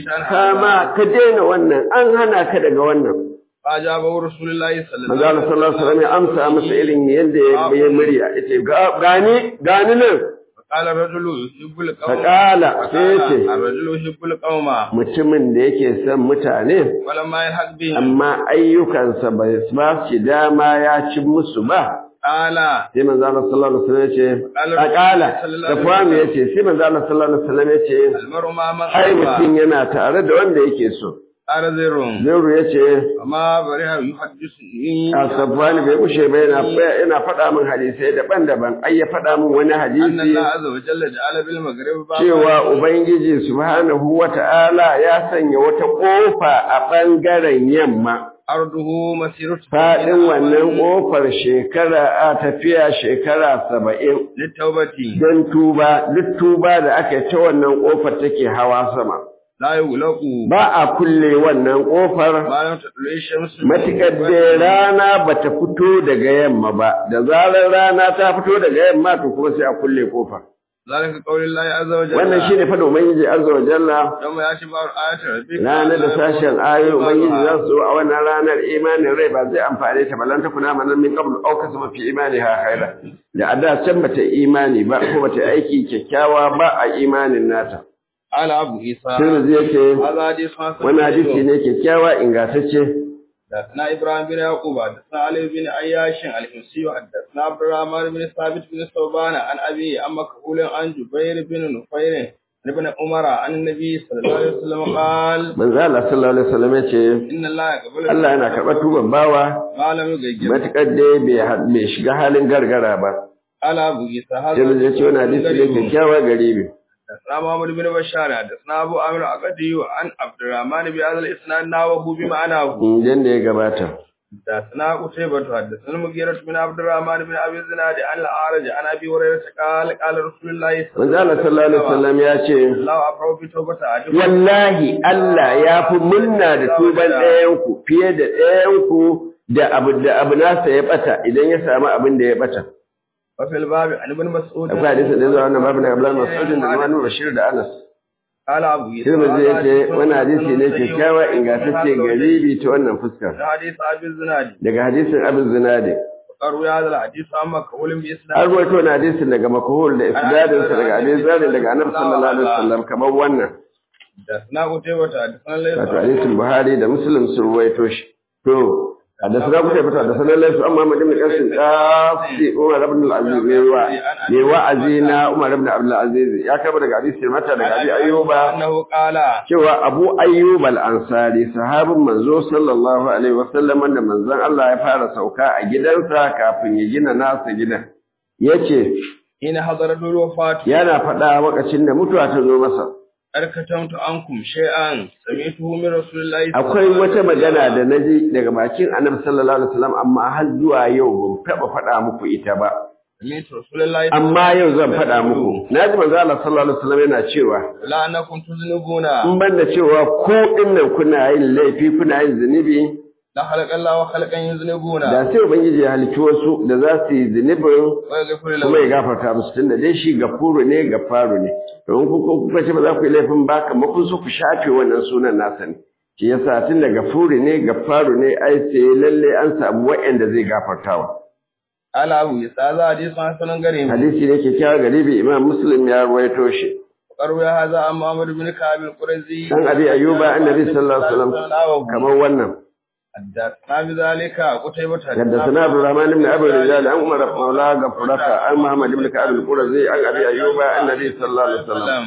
kama ka daina wannan an hana ka daga wannan فأجابه رسول الله صلى الله manzo Allah sallallahu alaihi wasallam ya amsa masa irin yadda ya yi murya yace "Ga- gani gani nan قال الرجل يحب القوم فقال سيتي. الرجل يحب القوم mutumin da yake son mutane ولما يلحق بهم amma ayyukansa bai ba shi dama ya ci musu ba قال sai manzo Allah sallallahu alaihi wasallam yace aqala da famu yace sai manzo Allah sallallahu alaihi wasallam yace المرء مع من ai أحب mutum yana tare da wanda yake so قال زر Zairu yace وما برها يحدثني Asabani bai kushe ba yana yana faɗa min hadisai daban-daban ai ya faɗa min wani أن hadisi الله عز وجل جعل بالمغرب بابا cewa Ubangiji subhanahu wata'ala ya sanya wata ƙofa a ɓangaren yamma أرضه مسيرة faɗin wannan ƙofar shekara a tafiya shekara saba'in للتوبة don tuba duk tuba da aka yi ta wannan ƙofar take hawa sama لا يغلق ba a kulle wannan ƙofar ما لم تطلع الشمس matuƙar da rana ba ta fito daga yamma ba da zarar rana ta fito daga yamma to kuma sai a kulle ƙofar ذلك قول الله عز وجل wannan shine fa da ubangiji azza wa jalla يوم يأتي بعض آيات ربك ranar da sashen ayoyin ubangiji za su zo a wannan ranar imanin rai ba zai amfane ta ba lan ta kuna manan min qablu aw kasama fi imani ha khaira da a da can bata imani ba ko bata aiki kyakkyawa ba a imanin nata قال أبو عيسى sai zai ce هذا حديث حسن wannan hadisi ne kyakkyawa ingantacce حدثنا إبراهيم بن يعقوب حدثنا علي بن عياش الحمصي حدثنا عبد الرحمن بن ثابت بن ثوبان عن أبي عن مكحول عن جبير بن نفير عن ابن عمر عن النبي صلى الله عليه وسلم قال manzo Allah sallallahu alaihi wasallam ya ce إن الله يقبل Allah yana karɓar tuban bawa ما لم يغير matuƙar dai bai ha- bai shiga halin gargara ba قال أبو عيسى sai هذا zai ce wannan hadisi ne kyakkyawa garibi حدثنا محمد بن بشار حدثنا أبو عامر العقدي عن عبد الرحمن بهذا الإسناد ناوه بمعناه inda da ya gabata حدثنا قتيبة حدثنا المغيرة بن عبد الرحمن بن أبي الزناد عن الأعرج عن أبي هريرة قال قال رسول الله صلى manzo Allah sallallahu alaihi wasallam ya ce الله أفرغ بتوبة أحدكم wallahi Allah ya fi munna da tuban ɗayanku fiye da ɗayanku da abu da abu nasa ya bata idan ya samu abin da ya bata وفي الباب عن ابن مسعود akwai hadisi da zuwa wannan babu da Abdullah Mas'ud da Imam Bashir da Anas قال أبو عيسى Tirmidhi هذا yace حديث wannan hadisi ne صحيح kyakkyawa ingantacce garibi ta wannan fuskar ده حديث أبي الزناد daga hadisin Abu Zinadi وروي هذا الحديث عن مكحول an بإسناد rawaito wannan hadisin daga makhul da isnadin sa daga Abi Zari daga Annabi sallallahu alaihi wasallam kamar wannan حدثنا قتيبة حدثنا ليس wato hadisin Buhari da Muslim sun ruwaito shi to حدثنا ابو شيبه حدثنا ليس اما محمد بن قاسم قاسي عمر بن العزيز ميوا ميوا عزينا عمر بن عبد العزيز يا كبر daga hadisi mata daga abi ayyuba أنه قال cewa abu ayyub al-ansari sahabin manzo sallallahu alaihi wasallam wanda manzon Allah ya fara sauka a gidansa kafin ya gina nasa gidan yace حين حضرت الوفاة yana faɗa lokacin da mutuwa ta zo masa أركتمت عنكم شيئا سمعته من رسول الله صلى akwai الله عليه wata وسلم. magana da naji daga bakin annabi sallallahu alaihi wasallam amma har zuwa yau ban taɓa faɗa muku ita ba سمعت رسول الله amma yau zan faɗa muku na ji manzo Allah sallallahu alaihi wasallam yana cewa لا أنكم تذنبون in ban da cewa ko dinnan kuna yin laifi kuna yin zunubi لا خلق الله وخلقا يذنبون da sai ubangiji ya halicci wasu da za su yi zunubin ويغفر kuma ya لهم gafarta musu tunda dai shi gafuru ne gafaru ne don ku ku kuka ce ba za ku yi laifin ba kamar kun so ku shafe wannan sunan nasa ne shi yasa tunda gafuru ne gafaru ne ai sai lalle an samu wa'anda zai gafartawa قال أبو يسعى هذا حديث حسن غريب hadisi ne kyakkyawa garibi imam muslim ya ruwaito shi وروي هذا عن محمد بن كعب القرزي dan abi ayyuba annabi sallallahu alaihi wasallam kamar wannan حدثنا بذلك قتيبة حدثنا عبد الرحمن بن ابي الرجال عن عمر مولاه غفرك عن محمد بن كعب القرزي عن ابي ايوب عن النبي صلى الله عليه وسلم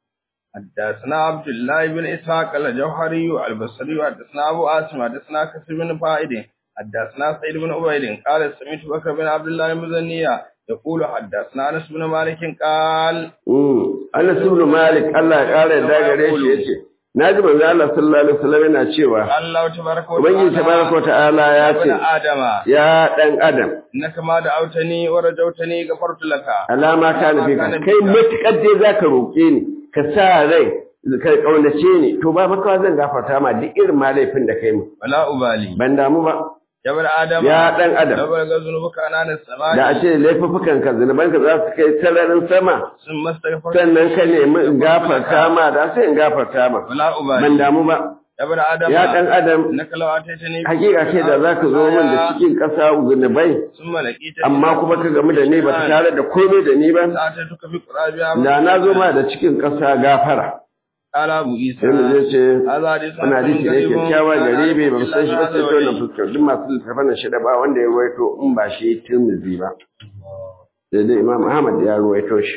حدثنا عبد الله بن اسحاق الجوهري البصري حدثنا ابو عاصم حدثنا كثير بن فائد حدثنا سعيد بن عبيد قال سمعت بكر بن عبد الله المزنية يقول حدثنا انس بن مالك قال Mm. Anas ibn Malik Allah ya kare da gare shi yace naji manzo Allah sallallahu alaihi wasallam yana cewa الله تبارك Ubangiji tabaraka ta'ala ya ابن ce ادم ya dan adam انك ما دعوتني ورجوتني غفرت لك alama ka nufi ka kai matukar dai zaka roke ni ka sa rai ka kaunace ni to ba maka zan gafarta ma duk irin ma laifin da kai mu ولا ابالي ban damu ba يا ابن ادم ya dan adam لو بلغ ذنوبك عنان السماء da a ce laifukan ka zunuban ka za su kai sararin sama ثم استغفرت sannan ka nemi in gafarta ma da sai in gafarta ma ولا ban ابالي damu ba يا ابن ادم ya dan adam انك لو اتيتني hakika ce da zaka zo min da cikin ƙasa zunubai ثم لقيتني amma kuma ka gamu da ni ba tare da komai da ni ba اتيتك في قرابها da na zo ma da cikin ƙasa gafara قال ابو عيسى sai mu zai ce هذا حديث wani hadisi ne kyakkyawa gare bai ba mu san shi ba sai ta wannan fuskar duk masu littafan nan shida ba wanda ya ruwaito in ba shi tirmidhi ba sai dai imam ahmad ya ruwaito shi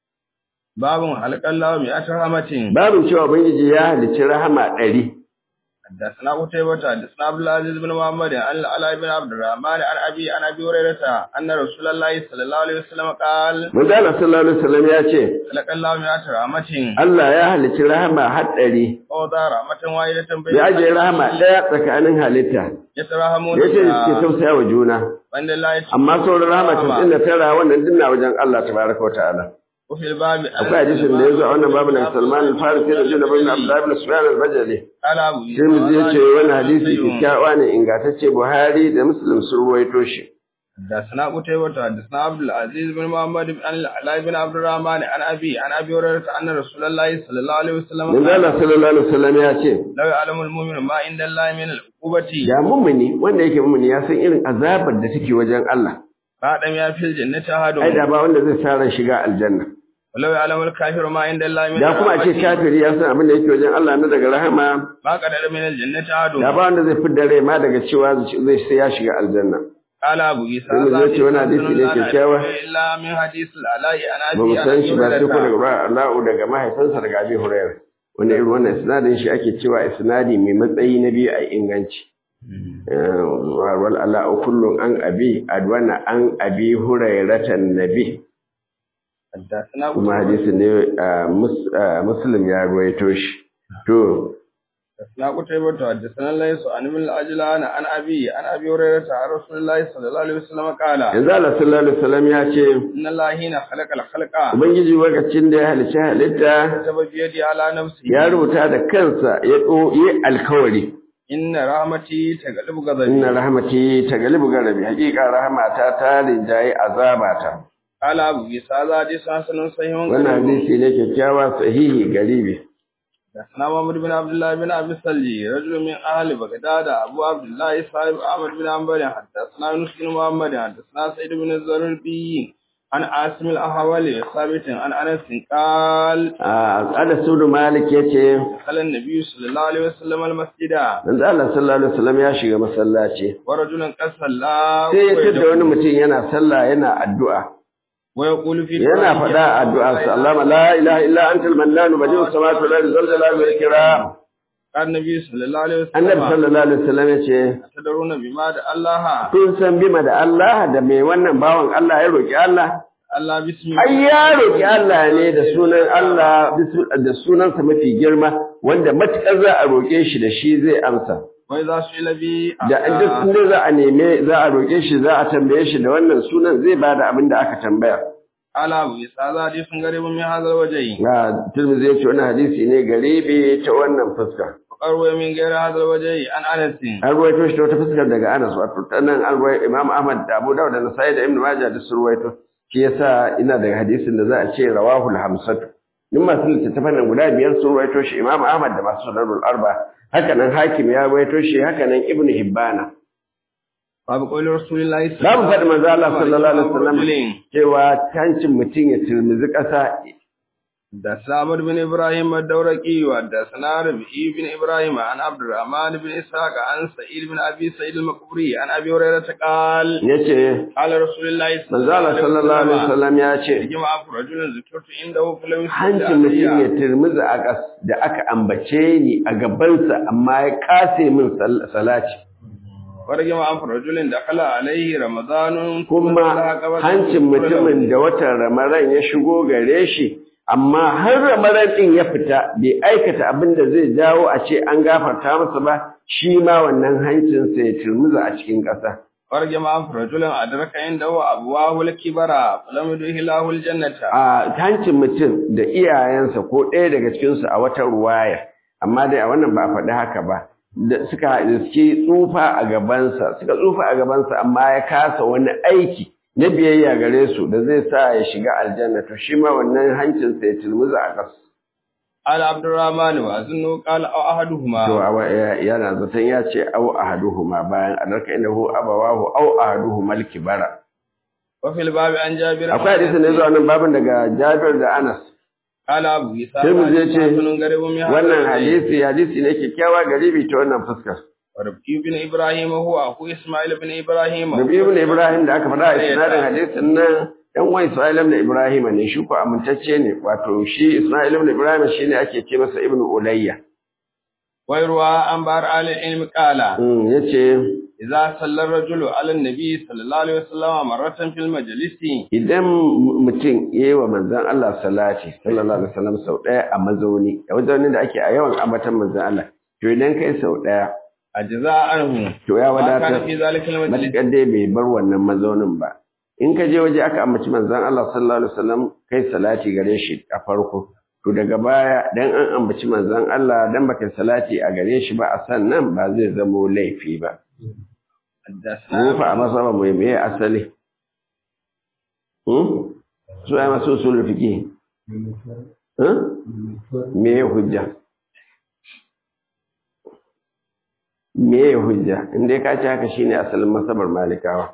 باب خلق الله مئة رحمة babin cewa ubangiji ya halicci rahama ɗari حدثنا قتيبة حدثنا عبد العزيز بن محمد عن العلاء بن عبد الرحمن عن ابي عن ابي هريرة ان رسول الله صلى الله عليه وسلم قال manzo Allah sallallahu alaihi wasallam ya ce خلق الله مئة رحمة Allah ya halicci rahama har ɗari ووضع رحمة واحدة بين ya ajiye rahama ɗaya tsakanin halitta يتراهمون ya ce بها. suke tausaya wa juna وعند الله تعالى amma sauran rahama tasirin da tara wannan dinna wajen Allah tabaraka wa ta'ala وفي الباب akwai hadisin da ya zo a wannan babu daga Salman al-Farisi da Juna bin Abdullah ibn Sufyan al-Bajali قال ابو sai mu je ce wannan hadisi kyakkyawa ne ingantacce Buhari da Muslim sun ruwaito shi حدثنا قتيبة حدثنا عبد العزيز بن محمد بن العلاء بن عبد الرحمن عن ابي عن ابي هريرة ان رسول الله صلى الله عليه وسلم Manzo قال Allah sallallahu alaihi wasallam ya ce لو يعلم المؤمن ما عند الله من العقوبة da mummuni wanda yake mummuni ya san irin azabar da take wajen Allah فادم يا في الجنة ai أحد da ba wanda zai sa ran shiga aljanna ولو يعلم الكافر ما عند الله من da kuma a ce الرحمة kafiri ya san abin da yake wajen Allah na daga rahama ما قدر من الجنة أحد da ba wanda zai fidda rai ma daga cewa zai sai ya shiga aljanna قال أبو عيسى Sai mu zo ce wani hadisi ne kyakkyawa. إلا من حديث العلاء عن ba mu أبي san shi ba sai ko daga هريرة ba Allahu daga mahaifinsa daga Abi Hurairah wanda irin wannan isnadin shi ake cewa isnadi mai matsayi na biyu a inganci Eh, wal ala'u kullun an abi adwana an abi hurairatan nabi حدثنا kuma hadisin ne ah, mus- ah, muslim ya ruwaito shi to حدثنا قتيبة حدثنا ليس عن ابن العجلان عن أبي عن أبي هريرة عن رسول الله صلى الله عليه وسلم قال yanzu Allah sallallahu alaihi wasallam ya ce إن الله حين خلق الخلق ubangiji lokacin da ya halicci halitta كتب بيدي على نفسه ya rubuta da kansa ya ɗo yi alkawari إن رحمتي تغلب غضبي inna rahmati tagalibu garabi hakika rahmata ta rinjaye azabata قال أبو عيسى هذا حديث حسن صحيح wannan غريب. hadisi ne kyakkyawa sahihi garibi حدثنا محمد بن عبد الله بن ابي سلي رجل من اهل بغداد ابو عبد الله صاحب احمد بن حنبل حدثنا يونس بن محمد حدثنا سعيد بن الزربي عن عاصم الاحولي ثابت عن انس قال a ada sudu malik yace دخل النبي صلى الله عليه وسلم المسجد manzo Allah sallallahu alaihi wasallam ya shiga masallaci ورجل قد صلى sai ya tada wani mutum yana sallah yana addu'a ويقول في yana faɗa addu'a sallama la ilaha illa antal mannan badi'us samawati wal ardi zal jalali wal ikram قال النبي صلى الله عليه annabi وسلم sallallahu alaihi wasallam yace تدرون بما دعا الله kun san bima da Allah da mai wannan bawan Allah ya roki Allah الله بسم ai ya roki Allah ne da sunan Allah da sunansa mafi girma wanda matukar za a roke shi da shi zai amsa wai za su ilabi da duk inda za a neme za a roƙe shi za a tambaye shi da wannan sunan zai bada abin da aka tambaya ala bu isa za di sun gare min hazal waje na Tirmidhi ya ce wannan hadisi ne garibi ta wannan fuska qarwa min gaira hazal waje an anas an ruwaito shi ta wata fuskar daga Anas wato tanan an ruwaito Imam Ahmad da Abu Dawud da Nasa'i da Ibn Majah da su ruwaito shi yasa ina da hadisin da za a ce rawahul hamsatu duk masu littattafan nan guda biyar sun ruwaito shi Imam Ahmad da masu sunanul arba haka nan Hakim ya ruwaito shi haka nan Ibn Hibbana babu qawli rasulillahi Za mu faɗi manzo Allah sallallahu alaihi wasallam cewa cancin mutum ya turmizi ƙasa da Samad bin Ibrahim ad-Dawraqi wa da Sanar bin Ibrahim an Abdurrahman bin Ishaq an Sa'id bin Abi Sa'id al-Maqburi an Abi Hurairah qal yace qala Rasulullahi manzo Allah sallallahu alaihi wasallam ya ce jama'a rajulun zikrtu indahu falam hancin mutum ya turmizi a ƙas da aka ambace ni a gabansa amma ya kase min salati warge ma an rajulin da kala alaihi ramadanun kuma hancin mutumin da watan ramadan ya shigo gare shi amma har ramadan din ya fita bai aikata abin da zai jawo a ce an gafarta masa ba shi ma wannan hancin sa ya turmuza a cikin ƙasa warge ma an rajulin adraka inda wa abwahu al-kibara falam yuhilahu al-jannata a hancin mutum da iyayensa ko ɗaya daga cikin su a wata ruwaya amma dai a wannan ba a faɗi haka ba da suka suke tsufa a gabansa suka tsufa a gabansa amma ya kasa wani aiki na biyayya gare su da zai sa ya shiga aljanna to shi ma wannan hancin sa ya tilmuza a kas al abdurrahman wa azunnu qala aw ahaduhuma to yana zaton ya ce aw ahaduhuma bayan adarka innahu abawahu aw ahaduhuma al-kibara wa fil babi an jabir akwai hadisi ne zuwa nan babin daga Jabir da Anas Kala Abu Isa sai mu je ce wannan wannan hadisi hadisi ne kyakkyawa garibi ta wannan fuskar Rabbi ibn Ibrahim huwa aku Ismail ibn Ibrahim Rabbi ibn Ibrahim da aka faɗa a isnadin hadisin nan ɗan uwan Ismail ibn Ibrahim ne shi ko amintacce ne wato shi Ismail ibn Ibrahim shine ake ce masa ibn Ulayya wayarwa an bar alil ilmi qala mm yace idza salla ar-rajulu ala an-nabi sallallahu alaihi wasallam marratan fil majlisi idan mutum yayi wa manzon Allah salati sallallahu alaihi wasallam sau ɗaya a mazauni a wajen da ake a yawan ambatan manzon Allah to idan kai sau ɗaya ajza anhu to ya ma kana wadatar fi zalika al-majlis matuƙar dai bai bar wannan mazaunin ba in ka je waje aka ambaci manzon Allah sallallahu alaihi wasallam kai salati gare shi a farko to daga baya dan an ambaci manzon Allah dan baka salati a gare shi ba a sannan ba zai zamo laifi ba mu fa a masaba mu me asali hmm su ai masu usul fiqi hmm me hujja me hujja inda ka ci haka shine asalin masabar malikawa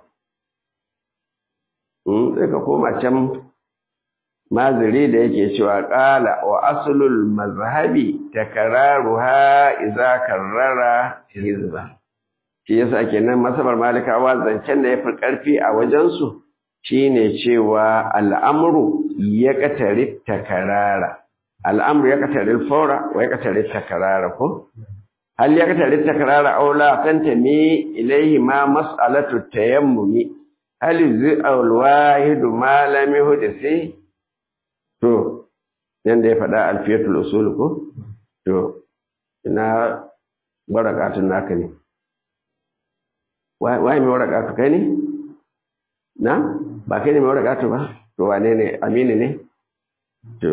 hmm sai ka koma can maziri da yake cewa qala wa aslul mazhabi takraruha idza karrara hizba shi yasa kenan masabar malikawa zancen da yafi karfi a wajen su shine cewa al'amru ya katari takarara al'amru ya katari fawra wa ya katari takarara ko hal ya katari takarara aw la tantami ilayhi ma mas'alatu tayammumi hal zi al wahid ma lam yuhdisi to yanda ya faɗa alfiyatul usul ko to ina barakatun naka ne wai mai warakatu kai ne na ba kai ne mai warakatu ba to wane ne amini ne to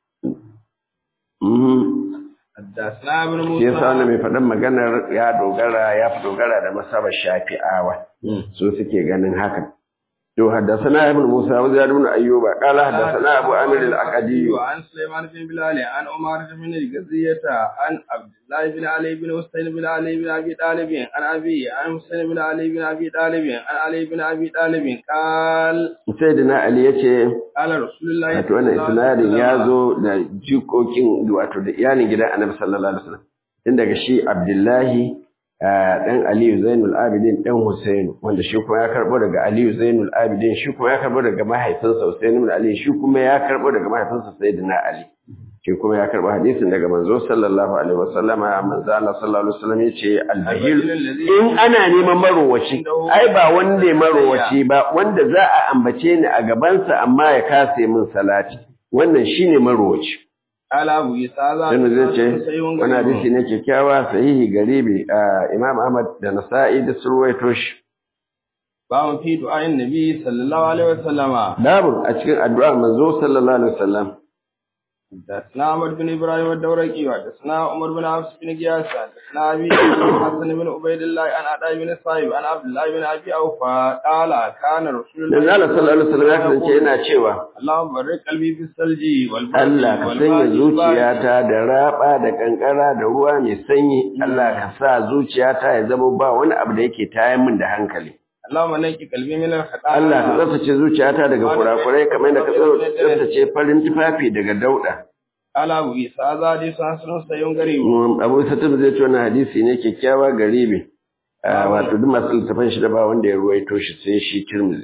mhm حدثنا ابن shi yasa wannan موسى mai faɗin maganar ya dogara ya fi dogara da masabar shafi'awa su suke ganin haka to haddathana ibn Musa wa Ziyad ibn Ayyuba qala haddathana Abu Amir al-Aqadi وعن سليمان بن بلال عن عمر بن الجزية عن عبد الله بن علي بن حسين بن علي بن أبي طالب عن أبي عن حسين بن علي بن أبي طالب عن علي بن أبي طالب قال sayyidina Ali yace قال رسول الله wato wannan isnadin ya zo da jikokin wato da iyalin gidan Annabi sallallahu alaihi wasallam tun daga shi Abdullahi ah, dan Aliyu Zainul Abidin dan Husainu wanda shi kuma ya karbo daga Aliyu Zainul Abidin shi kuma ya karbo daga mahaifinsa Husain ibn Ali shi kuma ya karbo daga mahaifinsa Sayyidina Ali shi kuma ya karbo hadisin daga manzo sallallahu alaihi wasallama manzo Allah sallallahu alaihi wasallam yace al-bahil in ana neman marowaci ai ba wanda marowaci ba wanda za a ambace ni a gabansa amma ya kase min salati wannan shine marowaci قال أبو عيسى هذا Ibn zai ce حديث صحيح wani غريب. hadisi ne kyakkyawa sahihi garibi a Imam Ahmad da Nasa'i da sun ruwaito shi. باب في دعاء النبي صلى الله عليه وسلم Babu a cikin addu'ar manzo sallallahu alaihi wasallam. حدثنا عمر بن ابراهيم الدورقي وحدثنا عمر بن حفص بن قياس حدثنا ابي حسن بن عبيد الله عن عطاء بن صاحب عن عبد الله بن ابي اوفى قال كان رسول Dan Allah sallallahu alaihi wasallam ya kasance yana cewa اللهم بارك قلبي في الثلج والبرد Allah ka sanya zuciyata da raba da kankara da ruwa mai sanyi Allah ka sa zuciyata ya zama ba wani abu da yake tayar min da hankali اللهم نقي قلبي من الخطايا Allah ka tsaftace zuciyata daga kurakurai kamar da ka tsaftace farin tufafi daga dauda قال ابو عيسى هذا حديث حسن صحيح غريب Abu Satim zai ce wannan hadisi ne kyakkyawa garibi wato duk masu littafan shi da ba wanda ya ruwaito shi sai shi Tirmidhi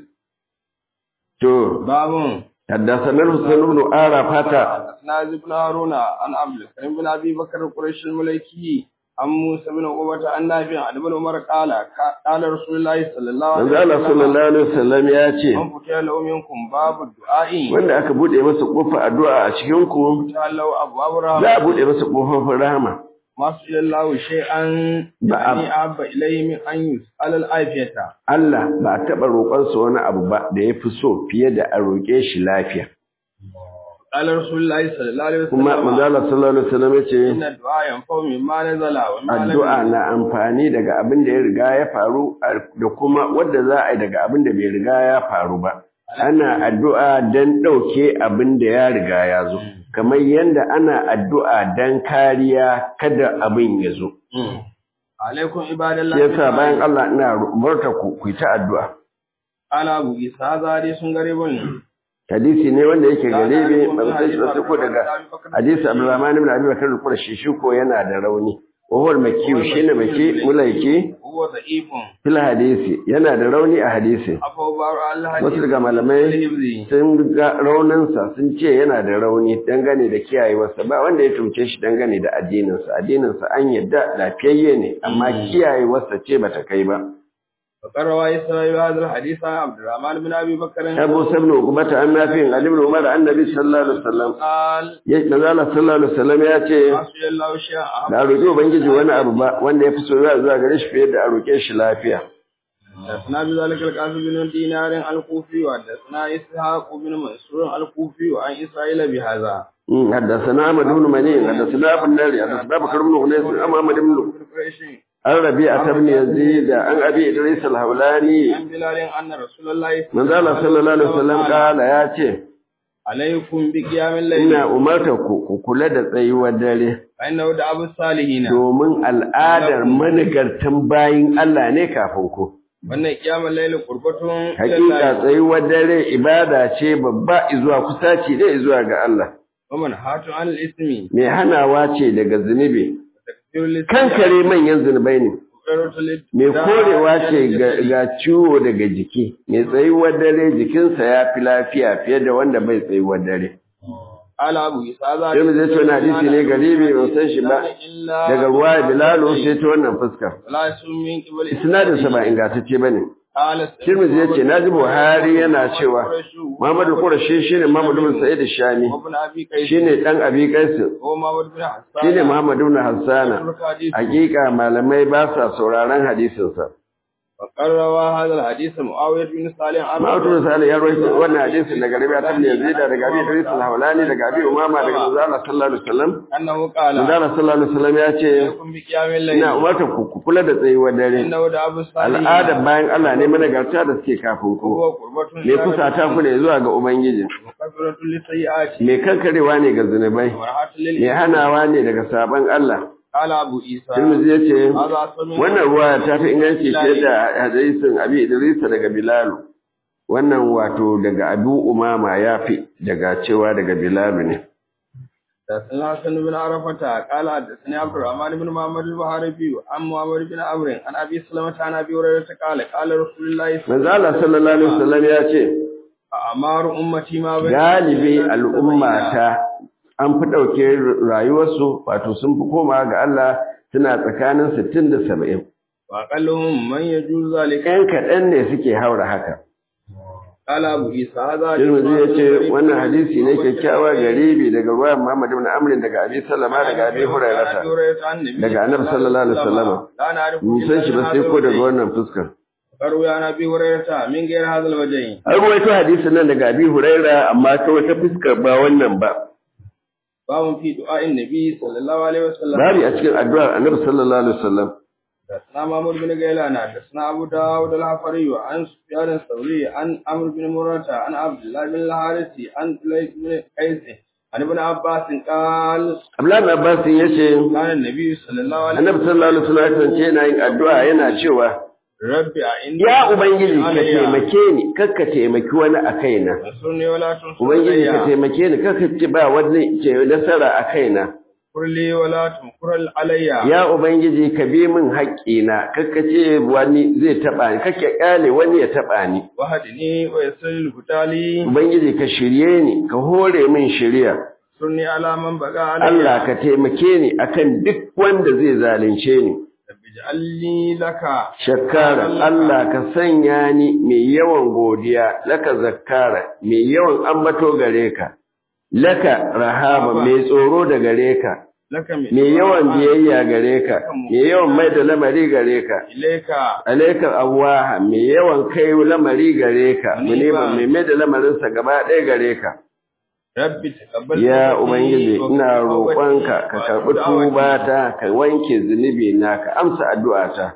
to باب حدثنا الحسين بن عرفة حدثنا زيد بن هارون عن عبد الكريم بن ابي بكر القرشي الملكي عن موسى بن عقبة عن نافع عن ابن عمر قال قال رسول الله صلى الله عليه manzo Allah sallallahu alaihi wasallam ya ce من فتح له منكم باب الدعاء wanda aka bude masa kofar addu'a a cikin ku فتح له ابواب za الرحمة a bude masa kofofin rahama ما سئل الله شيئا نعم. يعني أحب إليه من أن يسأل العافية Allah ba a taɓa roƙonsa wani abu ba da ya fi so fiye da a roƙe shi lafiya قال رسول الله صلى الله عليه kuma manzo وسلم Allah sallallahu alaihi wasallam ya ce إن الدعاء ينفع مما نزل وما لم addu'a ينزل. na amfani daga abin da ya riga ya faru da kuma wadda za a yi daga abin da bai riga ya faru ba ana addu'a don ɗauke abin da ya riga ya zo kamar yadda ana addu'a don kariya kada abin ya zo عليكم عباد الله shi yasa bayan Allah ina umarta ku ku yi ta addu'a قال أبو عيسى هذا حديث غريب hadisi ne wanda yake garibi ban san shi ba sai ko daga hadisi Abdurrahman ibn Abi Bakr al-Qurashi shi ko yana da rauni wa huwa al-makki shine maki mulaiki هو ضعيف fil hadisi yana da rauni a hadisi أفو بار الله wasu daga malamai sun ga rauninsa sun ce yana da rauni dangane da kiyayewarsa ba wanda ya tumce shi dangane da addininsa addininsa an yadda lafiyayye ne amma kiyayewarsa ce bata kai ba فقال رواه إسرائيل هذا الحديث عن عبد الرحمن بن أبي بكر abu sabnu ukubata an nafi'in ali ibn umar annabi sallallahu alaihi wasallam قال ya manzo sallallahu alaihi wasallam ya ce ما سئل الله شيئا أحب da roƙi ubangiji wani abu ba wanda ya fi so zuwa gare shi fiye da a roƙe shi lafiya حدثنا بذلك القاسم بن دينار الكوفي وحدثنا اسحاق بن منصور الكوفي وعن اسرائيل بهذا مم. حدثنا احمد بن منين حدثنا ابو الناري حدثنا بكر بن غنيس عن محمد بن an rabi'a ibn yazid an abi idris al-hawlani عن بلال ان رسول الله manzo Allah sallallahu alaihi wasallam kala ya ce عليكم بقيام الليل ina umarta ku ku kula da tsayuwar dare فانه دعاء الصالحين domin al'adar manigartan bayin Allah ne kafin ku wannan kiyamar laili qurbatun hakika tsayuwar dare ibada ce babba izuwa kusaci da izuwa ga Allah ومن هاتوا عن الاسم mai hanawa ce daga zunubi kankare manyan zunubai ne mai korewa ce ga- ga ciwo daga jiki mai tsayuwar dare jikinsa ya fi lafiya fiye da wanda bai tsayuwar dare قال ابو عيسى sai mu zai ce wani hadisi ne garibi ban san shi ba daga ruwa bilalu sai ta wannan fuskar لا يسمى من قبل isnadinsa ba ingantacce ba ne قال Tirmidhi ya ce na ji Buhari yana cewa Muhammadu Qurashi shine Muhammadu bin Sa'id Shami وابن ابي قيس shine dan Abi Qais هو محمد بن حسان shine Muhammadu bin Hassana hakika malamai ba sa sauraron hadisin sa وقال روى هذا الحديث معاوية بن صالح عن Muhammadu bin Salih ya rawaito wannan hadisin daga Rabi'a ibn Yazid daga Abi Idris al-Hawlani daga Abi Umama daga Manzo Allah sallallahu alaihi wasallam أنه قال Manzo Allah sallallahu alaihi wasallam ya ce عليكم بقيام الليل ina umarta ku ku kula da tsayuwar dare إنه دعاء الصالحين al'adar bayan Allah ne managarta da suke kafin ku وهو قربة me kusata ku ne zuwa ga Ubangiji وكفرة للسيئات me kankarewa ne ga zunubai وراحة me للإثم hanawa ne daga sabon Allah قال أبو عيسى Tirmidhi ya ce هذا أصل من wannan ruwa ta fi inganci fiye da hadisin Abi Idris daga Bilal wannan wato daga Abu Umama ya fi daga cewa daga Bilal ne حدثنا حسن بن عرفة قال حدثني عبد الرحمن بن محمد البحربي عن محمد بن عمرو عن أبي سلمة عن أبي هريرة قال قال رسول الله صلى manzo Allah sallallahu alaihi wasallam ya ce أعمار أمتي ما بين galibi al'ummata an fi ɗauke rayuwarsu wato sun fi koma ga Allah suna tsakanin 60 da 70 وأقلهم من يجوز ذلك ‘yan kaɗan ne suke haura haka قال أبو عيسى هذا Tirmidhi ya ce wannan hadisi ne kyakkyawa garibi daga ruwan Muhammad ibn Amr daga Abi Salama daga Abi Hurairah daga Annabi sallallahu alaihi wasallam mun san shi ba sai ko daga wannan fuskar قالوا يا نبي هريرة من غير هذا الوجه an ruwaito hadisin nan daga Abi Hurairah amma ta wata fuskar ba wannan ba باب في دعاء النبي صلى الله عليه وسلم babu a cikin addu'ar Annabi sallallahu alaihi wasallam حدثنا محمود بن غيلان حدثنا ابو داود الحفري عن سفيان الثوري عن عمرو بن مرة عن عبد الله بن الحارث عن سليك بن قيس عن ابن عباس قال Abdullahi bin Abbas ya ce كان النبي صلى الله عليه Annabi sallallahu alaihi wasallam ya kasance yana yin addu'a yana cewa ربي أعني ya ubangiji ka taimake ni kakka taimaki wani a kaina انصرني ولا تنصر ubangiji ka علي taimake ni kakka ci ba wani ce nasara a kaina اغفر لي ولا تنكر علي ya ubangiji ka bi min haƙƙina kakka ce wani zai taɓa ni kakka ƙyale wani ya taɓa ni وهدني ويسر الهدى لي ubangiji ka shirye ni ka hore min shirya انصرني على من بقى علي Allah ka taimake ni akan duk wanda zai zalunce ni رب اجعل لي لك shakkara Allah ka sanya ni mai yawan godiya laka zakkara mai yawan ambato gare ka laka rahama mai tsoro da gare ka لك mai yawan biyayya gare ka mai yawan mai da lamari gare ka إليك alaikar awaha mai yawan kai lamari gare ka muniba mai mai da lamarinsa gaba ɗaya gare ka Rabbi taqabbal ya ubangiji ina roƙonka ka karɓi tubata ka wanke zunubi na ka amsa addu'ata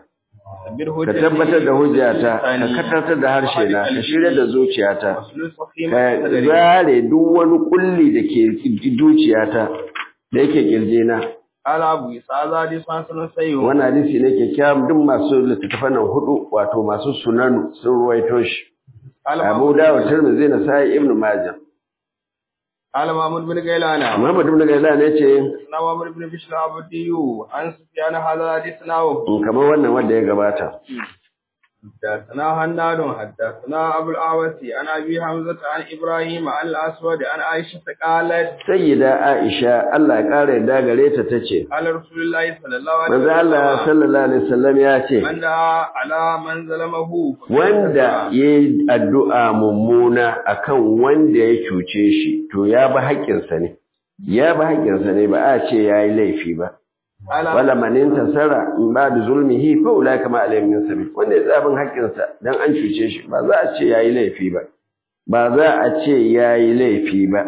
ka tabbatar da hujjata ka katartar da harshe na ka shirya da zuciyata ka zare duk wani kulli da ke zuciyata da yake kirjina Ala Abu Isa zadi san sunan sayo. wannan hadisi ne kyakkyawan duk masu littattafan nan hudu wato masu sunanu sun ruwaito shi Abu Dawud Tirmidhi na sai Ibn Majah Ala Mahmud bin Gailana. Muhammad ibn Gailan ne ce Na Mahmud bin Bishr Abdiyu an Sufyan hadha hadith nawo. kamar wannan wanda ya gabata حدثنا هناد حدثنا أبو الأعوسي عن أبي حمزة عن إبراهيم عن الأسود عن عائشة قالت sayyida Aisha Allah ya kare yadda gare ta tace قال رسول الله صلى الله عليه manzo Allah sallallahu alaihi wasallam ya ce من دعا على من ظلمه wanda yayi addu'a mummuna akan wanda ya cuce shi to ya ba haƙƙinsa ne ya ba haƙƙinsa ne ba a ce yayi laifi ba على wala man intasara in ba da zulmihi fa ulai kama alayhim min sabil wanda ya tsabin haƙƙinsa dan an cuce shi ba za a ce yayi laifi ba ba za a ce yayi laifi ba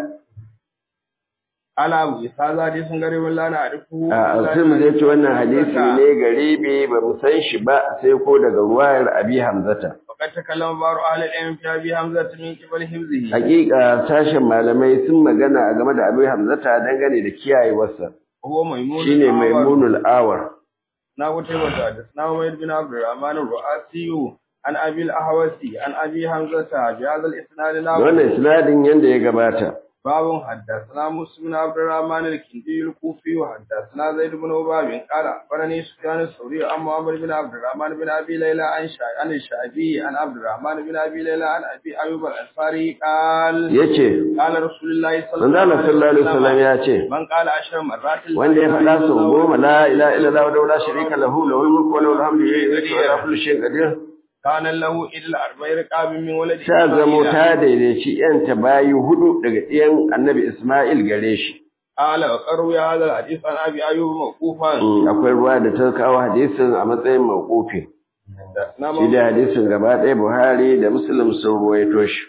على أبو إسحاق هذه سنغري ولا نعرفه a alsim zai ce wannan hadisi ne garibi ba mu san shi ba sai ko daga ruwayar abi hamzata وقد تكلم بعض أهل العلم في أبي حمزة من قبل حفظه hakika sashen malamai sun magana a game da abi hamzata dangane da kiyayewarsa وهو ميمون shine الأعور. maimunul awar na wuce wata da suna Umayyad bin Abdurrahman al-Ru'asi an Abi al-Ahwasi an Abi Hamzata bi hadha al-isnad da wannan isnadin yanda ya gabata باب حدثنا موسى بن عبد الرحمن الكندي الكوفي وحدثنا زيد بن وهب قال أخبرني سفيان الثوري عن محمد بن عبد الرحمن بن أبي ليلى عن شع- عن الشعبي عن عبد الرحمن بن أبي ليلى عن أبي أيوب الأنصاري قال yace قال رسول الله صلى manzo Allah sallallahu alaihi wasallam ya ce من قال عشر مرات لا wanda ya إله faɗa إلا sau الله goma la ilaha illallah wa la sharika lahu lahul mulku wa lahul hamdu yuhyi wa ala kulli shay'in qadir كان له إلا أربع رقاب من ولد ta zamo إسماعيل. ta daidaici yanta bayi hudu daga ɗiyan annabi Ismail gare shi قال وقروا هذا الحديث عن أبي أيوب موقوفا Mm, akwai ruwa da ta kawo hadisin a matsayin mawqufi حدثنا shi da hadisin gaba ɗaya Buhari da Muslim sun ruwaito shi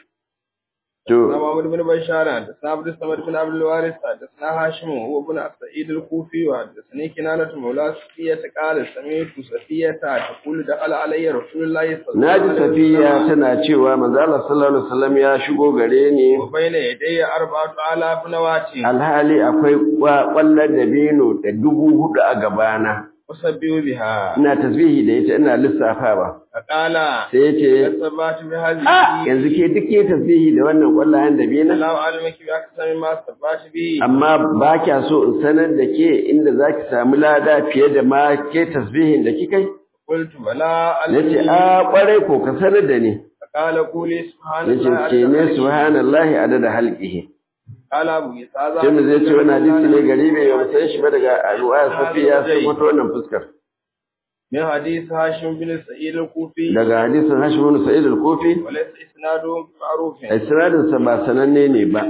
to محمد بن بشار حدثنا عبد الصمد بن عبد الوارث حدثنا هاشم وهو ابن سعيد الكوفي وحدثني كنانة مولى صفية قال سمعت صفية تقول دخل علي رسول الله صلى الله naji عليه Safiya وسلم tana cewa manzo Allah sallallahu alaihi wasallam ya shigo gare ni وبين يدي أربعة آلاف نواة alhali akwai kwallon dabino da dubu hudu a gabana أسبح بها ina tasbihi da ita ina lissafawa فقال sai yace ثبات بهذه a yanzu ke duk ke tasbihi da wannan kwallayen dabino الله أعلمك بأكثر ما ثبات به amma ba kya so in sanar da ke inda zaki samu lada fiye da ma ke tasbihin da kika yi قلت بلى nace ألمني a kwarai ko ka sanar da ni فقال قولي سبحان nace الله ke ne عدد subhanallahi adada halqihi قال أبو إسحاق sai mu zai ce wannan hadisi ne gari bai ba san shi ba daga ruwaya safiya sai fito wannan fuskar من حديث هاشم بن سعيد الكوفي daga hadisin Hashim bin Sa'id al-Kufi وليس إسناده معروف isnadin sa ba sananne ne ba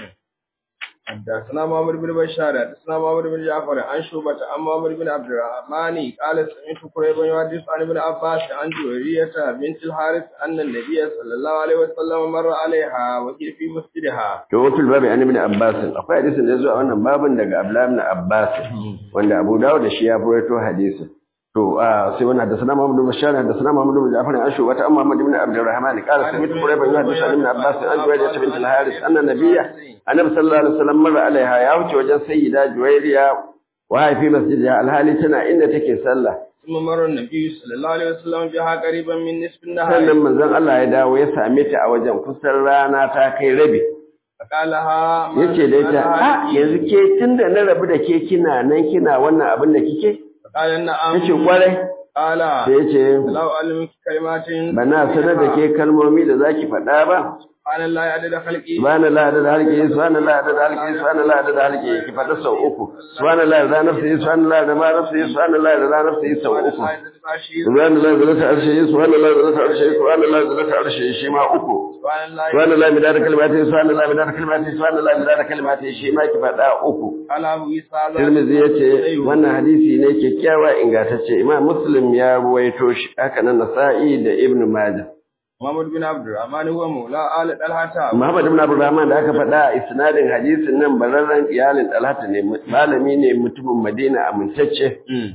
حدثنا محمد بن بشار حدثنا محمد بن جعفر عن شعبة عن محمد بن عبد الرحمن قال سمعت قريبا يحدث عن ابن عباس عن جويرية بنت الحارث أن النبي صلى الله عليه وسلم مر عليها وهي في مسجدها to watul babu an ibn Abbas akwai hadisin da ya zo a wannan babin daga Abdullah ibn Abbas wanda Abu Dawud da shi ya furato hadisin to a sai wannan hadisana Muhammad bin Bashar hadisana Muhammad bin Ja'far an shu wata amma Muhammad ibn Abdurrahman qala sami'tu Qurayban yuhaddithu an ibn Abbas an Juwayriya bint al-Haris anna nabiyya annabi sallallahu alaihi wasallam marra alaiha ya wuce wajen sayyida Juwayriya wa fi masjidiha alhali tana inda take sallah ثم مر النبي صلى الله عليه وسلم بها قريبا من نصف النهار sannan manzon Allah ya dawo ya same ta a wajen kusan rana ta kai rabi فقال لها ما yace da ita a yanzu ke tunda na rabu da ke kina nan kina wannan abin da kike فقال نعم yace kwarai قال sai yace لو علمك كلمات bana sanar da ke kalmomi da zaki faɗa ba سبحان الله عدد خلقه subhanallah da halki subhanallah da halki subhanallah da halki ki faɗa sau uku subhanallah da nafsi subhanallah da ma nafsi subhanallah da nafsi sau uku subhanallah da zata arshe subhanallah da zata arshe subhanallah da zata arshe shi ma uku subhanallah mi da kalmati subhanallah mi da kalmati subhanallah mi da kalmati shi ma ki faɗa uku Tirmidhi yace wannan hadisi ne kyakkyawa ingantacce Imam Muslim ya ruwaito shi haka nan Nasa'i da Ibn Majah Muhammad bin Abdurrahman huwa maula al Talhata. Muhammad ibn Abdurrahman da aka faɗa a isnadin hadisin nan bararren iyalin Talhata ne malami ne mutumin Madina amintacce.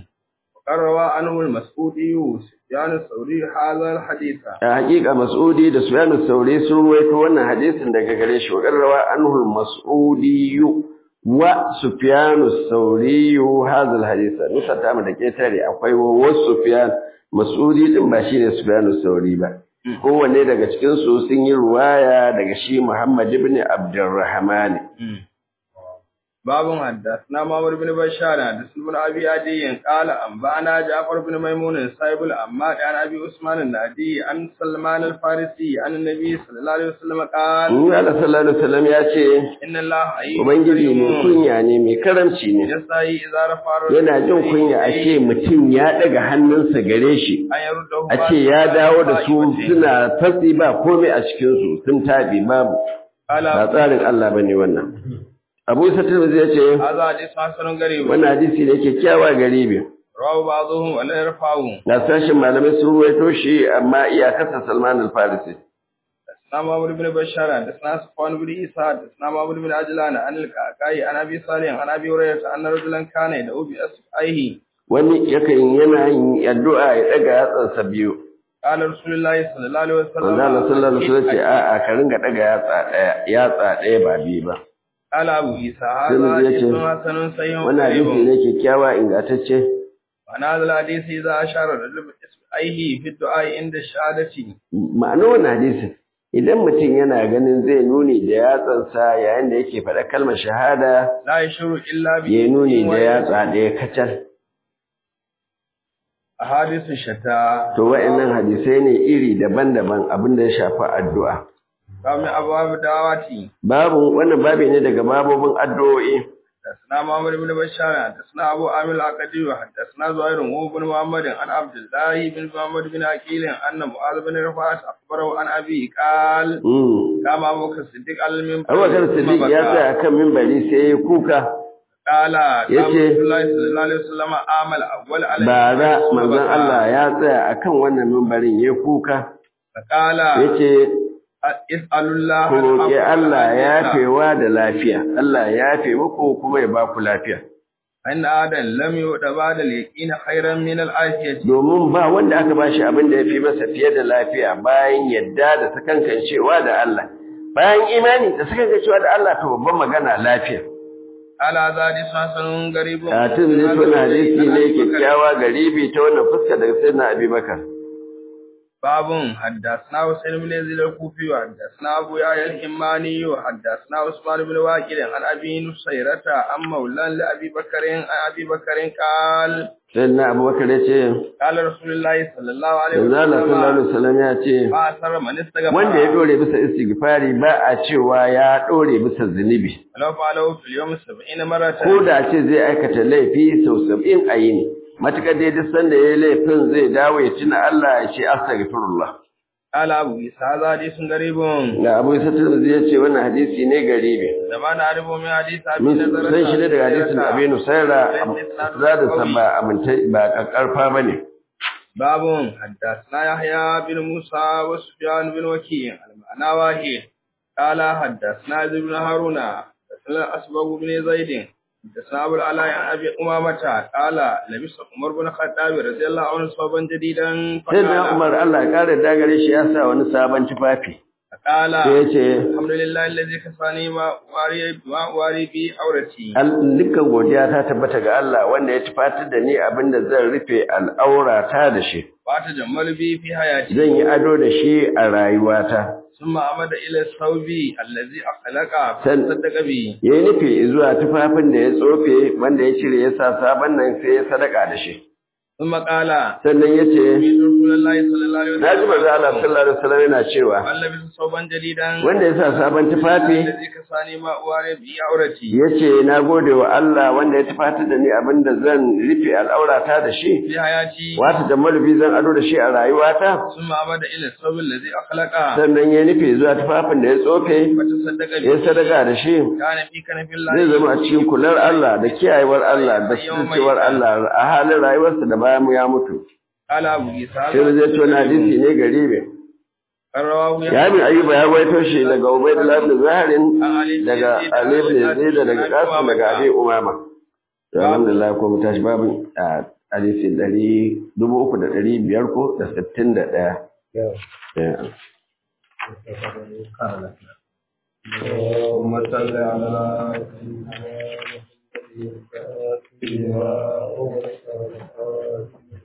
Qarrawa anhu al-Mas'udi Sufyan al-Thawri hadha al-hadith. A hakika Mas'udi da Sufyan al-Thawri sun ruwaito wannan hadisin daga gare shi. Qarrawa anhu al-Mas'udi wa Sufyan al-Thawri hadha al-hadith. Nusa ta mu da ketare akwai wa Sufyan Mas'udi din ba shine Sufyan al-Thawri ba. kowanne daga cikinsu sun yi ruwaya daga shi Muhammad ibn Abdurrahman. Babun haddathna Muhammad ibn Bashar haddathna ibn Abi Adi qala anba'ana Ja'far ibn Maymun sahibul amma an Abi Usman an-Nadi an Salman al-Farisi an Nabi sallallahu alaihi wasallam qala Ni Allah sallallahu alaihi wasallam ya ce inna Allah Ubangiji mai kunya ne mai karamci ne. yasai idza rafa Yana jin kunya a ce mutum ya daga hannunsa gare shi. A ce ya dawo da su suna tatsi ba komai a cikinsu sun taɓi babu. Ba tsarin Allah ba ne wannan. Abu Isa Tirmidhi ya ce hadha hadith hasanun garib wannan hadisi ne kyakkyawa garibi. rawu ba'dhum wa la yarfa'u Na sashin malamai sun ruwaito shi amma iyakarsa Salman al-Farisi. حدثنا محمد بن بشار حدثنا صفوان بن عيسى حدثنا محمد بن عجلان عن الكعكاء عن ابي صالح عن ابي هريره ان رجلا كان يدعو باصبعيه Wani yakan yana yin addu'a ya daga yatsansa biyu. قال رسول الله صلى الله عليه وسلم Manzo Allah sallallahu alaihi wasallam ce a'a ka ringa daga yatsa daya yatsa daya ba biyu ba. قال ابو عيسى Sai هذا ya ce, حديث حسن صحيح Wannan hadisi ne kyakkyawa ingantacce. وانا هذا الحديث اذا اشار الرجل باصبعيه في الدعاء عند الشهاده Ma'anar wannan hadisi idan mutum yana ganin zai nuni da yatsansa yayin da yake faɗa kalmar shahada لا يشعر الا ya nuni da به yatsa ɗaya kacal. احاديث شتى To wa'annan hadisai ne iri daban-daban abin da ya shafi addu'a. قام ابواب دعواتي Babu wannan babi ne daga babobin addu'o'i. حدثنا محمد بن بشار حدثنا ابو عامر العقدي وحدثنا زهير هو بن محمد عن عبد الله بن محمد بن عقيل ان معاذ بن رفاعه اخبره عن ابي قال Mm. قام ابو بكر الصديق على المنبر Abubakar Siddiq ya tsaya akan mimbari sai ya kuka. قال قام yace, رسول الله صلى الله عليه وسلم عمل اول على Bara المنبر ثم manzon بكى. Allah ya tsaya akan wannan mimbarin ya kuka. فقال Yace اسال الله ku roƙi العفو Allah ya والعافية. yafewa da lafiya. Allah ya yafe muku kuma ya ba ku lafiya. ان ادم لم يؤت بعد اليقين خيرا من العافيه Domin ba wanda aka bashi abin da ya fi masa fiye da lafiya bayan yadda da sakankancewa da Allah. Bayan imani da sakankancewa da Allah to babban magana lafiya. على هذا حديث حسن غريب Katin zai tona hadisi ne kyakkyawa garibi ta wannan fuska daga sayyidina Abi Bakar. باب حدثنا حسين بن يزيد الكوفي وحدثنا ابو يحيى الحماني وحدثنا عثمان بن واكد عن ابي نصيرة عن مولى لابي بكر عن ابي بكر قال Sayyidina Abu Bakar ya ce, قال رسول الله صلى الله عليه Manzo Allah sallallahu alaihi وسلم wasallam ya ce, ما اثر من استغفر wanda ya dore bisa istighfari ba a cewa ya dore bisa zunubi. ولو فعله في اليوم 70 مرة Ko da ce zai aikata laifi sau sab'in a yini. matukar dai duk sanda yayi laifin zai dawo ya tuna Allah ya ce astaghfirullah قال أبو إسحاق هذا حديث غريب da Abu Isa Tirmidhi ya ce wannan hadisi ne garibi لما نعرف من حديث أبي mun نضرة san shi ne daga hadisin Abi Nusaira za da san ba aminta ba kakkarfa bane باب حدثنا يحيى بن موسى وسفيان بن وكيع المعنى واحد قال حدثنا زيد بن هارون حدثنا أسبغ بن زيد حدثنا أبو العلاء عن أبي أمامة قال لبس عمر بن الخطاب رضي الله عنه صوبا جديدا sai da فقال Umar Allah ya kare dagare shi ya sa wani sabon tufafi قال sai ya ce الحمد لله الذي كفاني ما واري ما واري بي عورتي Al- dukkan godiya ta tabbata ga Allah wanda ya tufatar da ni abinda zan rufe al'aurata da shi وأتجمل بي في حياتي zan yi ado da shi a rayuwata ثم عمد إلى الثوب الذي أخلق سن- فصدق به ya yi nufi zuwa tufafin da ya tsofe wanda ya cire ya sa sabon nan sai ya sadaka da shi ثم قال sannan ya ce سمعت رسول الله صلى الله عليه na ji manzo Allah وسلم sallallahu alaihi wasallam yana cewa من لبس ثوبا جديدا wanda ya sa sabon tufafi الذي كساني ما أواري به عورتي ya ce na gode wa Allah wanda ya tufatar da ni abinda zan rufe al'aurata da shi في حياتي wata da malubi zan ado da shi a rayuwata ثم عمد إلى الثوب الذي أخلق sannan ya nufi zuwa tufafin da ya tsofe فتصدق ya به sadaka da shi كان في كنف الله zai zama a cikin kular Allah da kiyayewar Allah da cewar Allah a halin rayuwarsa da bayan mu ya mutu قال أبو عيسى sai da zai ce wani hadisi ne garibe رواه ya bin ayyuba ya gwaito shi daga ubaidullah ibn zaharin daga ali ibn yazid daga qasim daga abi umama to alhamdulillah ko mu tashi babin a hadisi ɗari dubu uku da ɗari biyar ko da sittin da ɗaya اللهم صل على Yeah.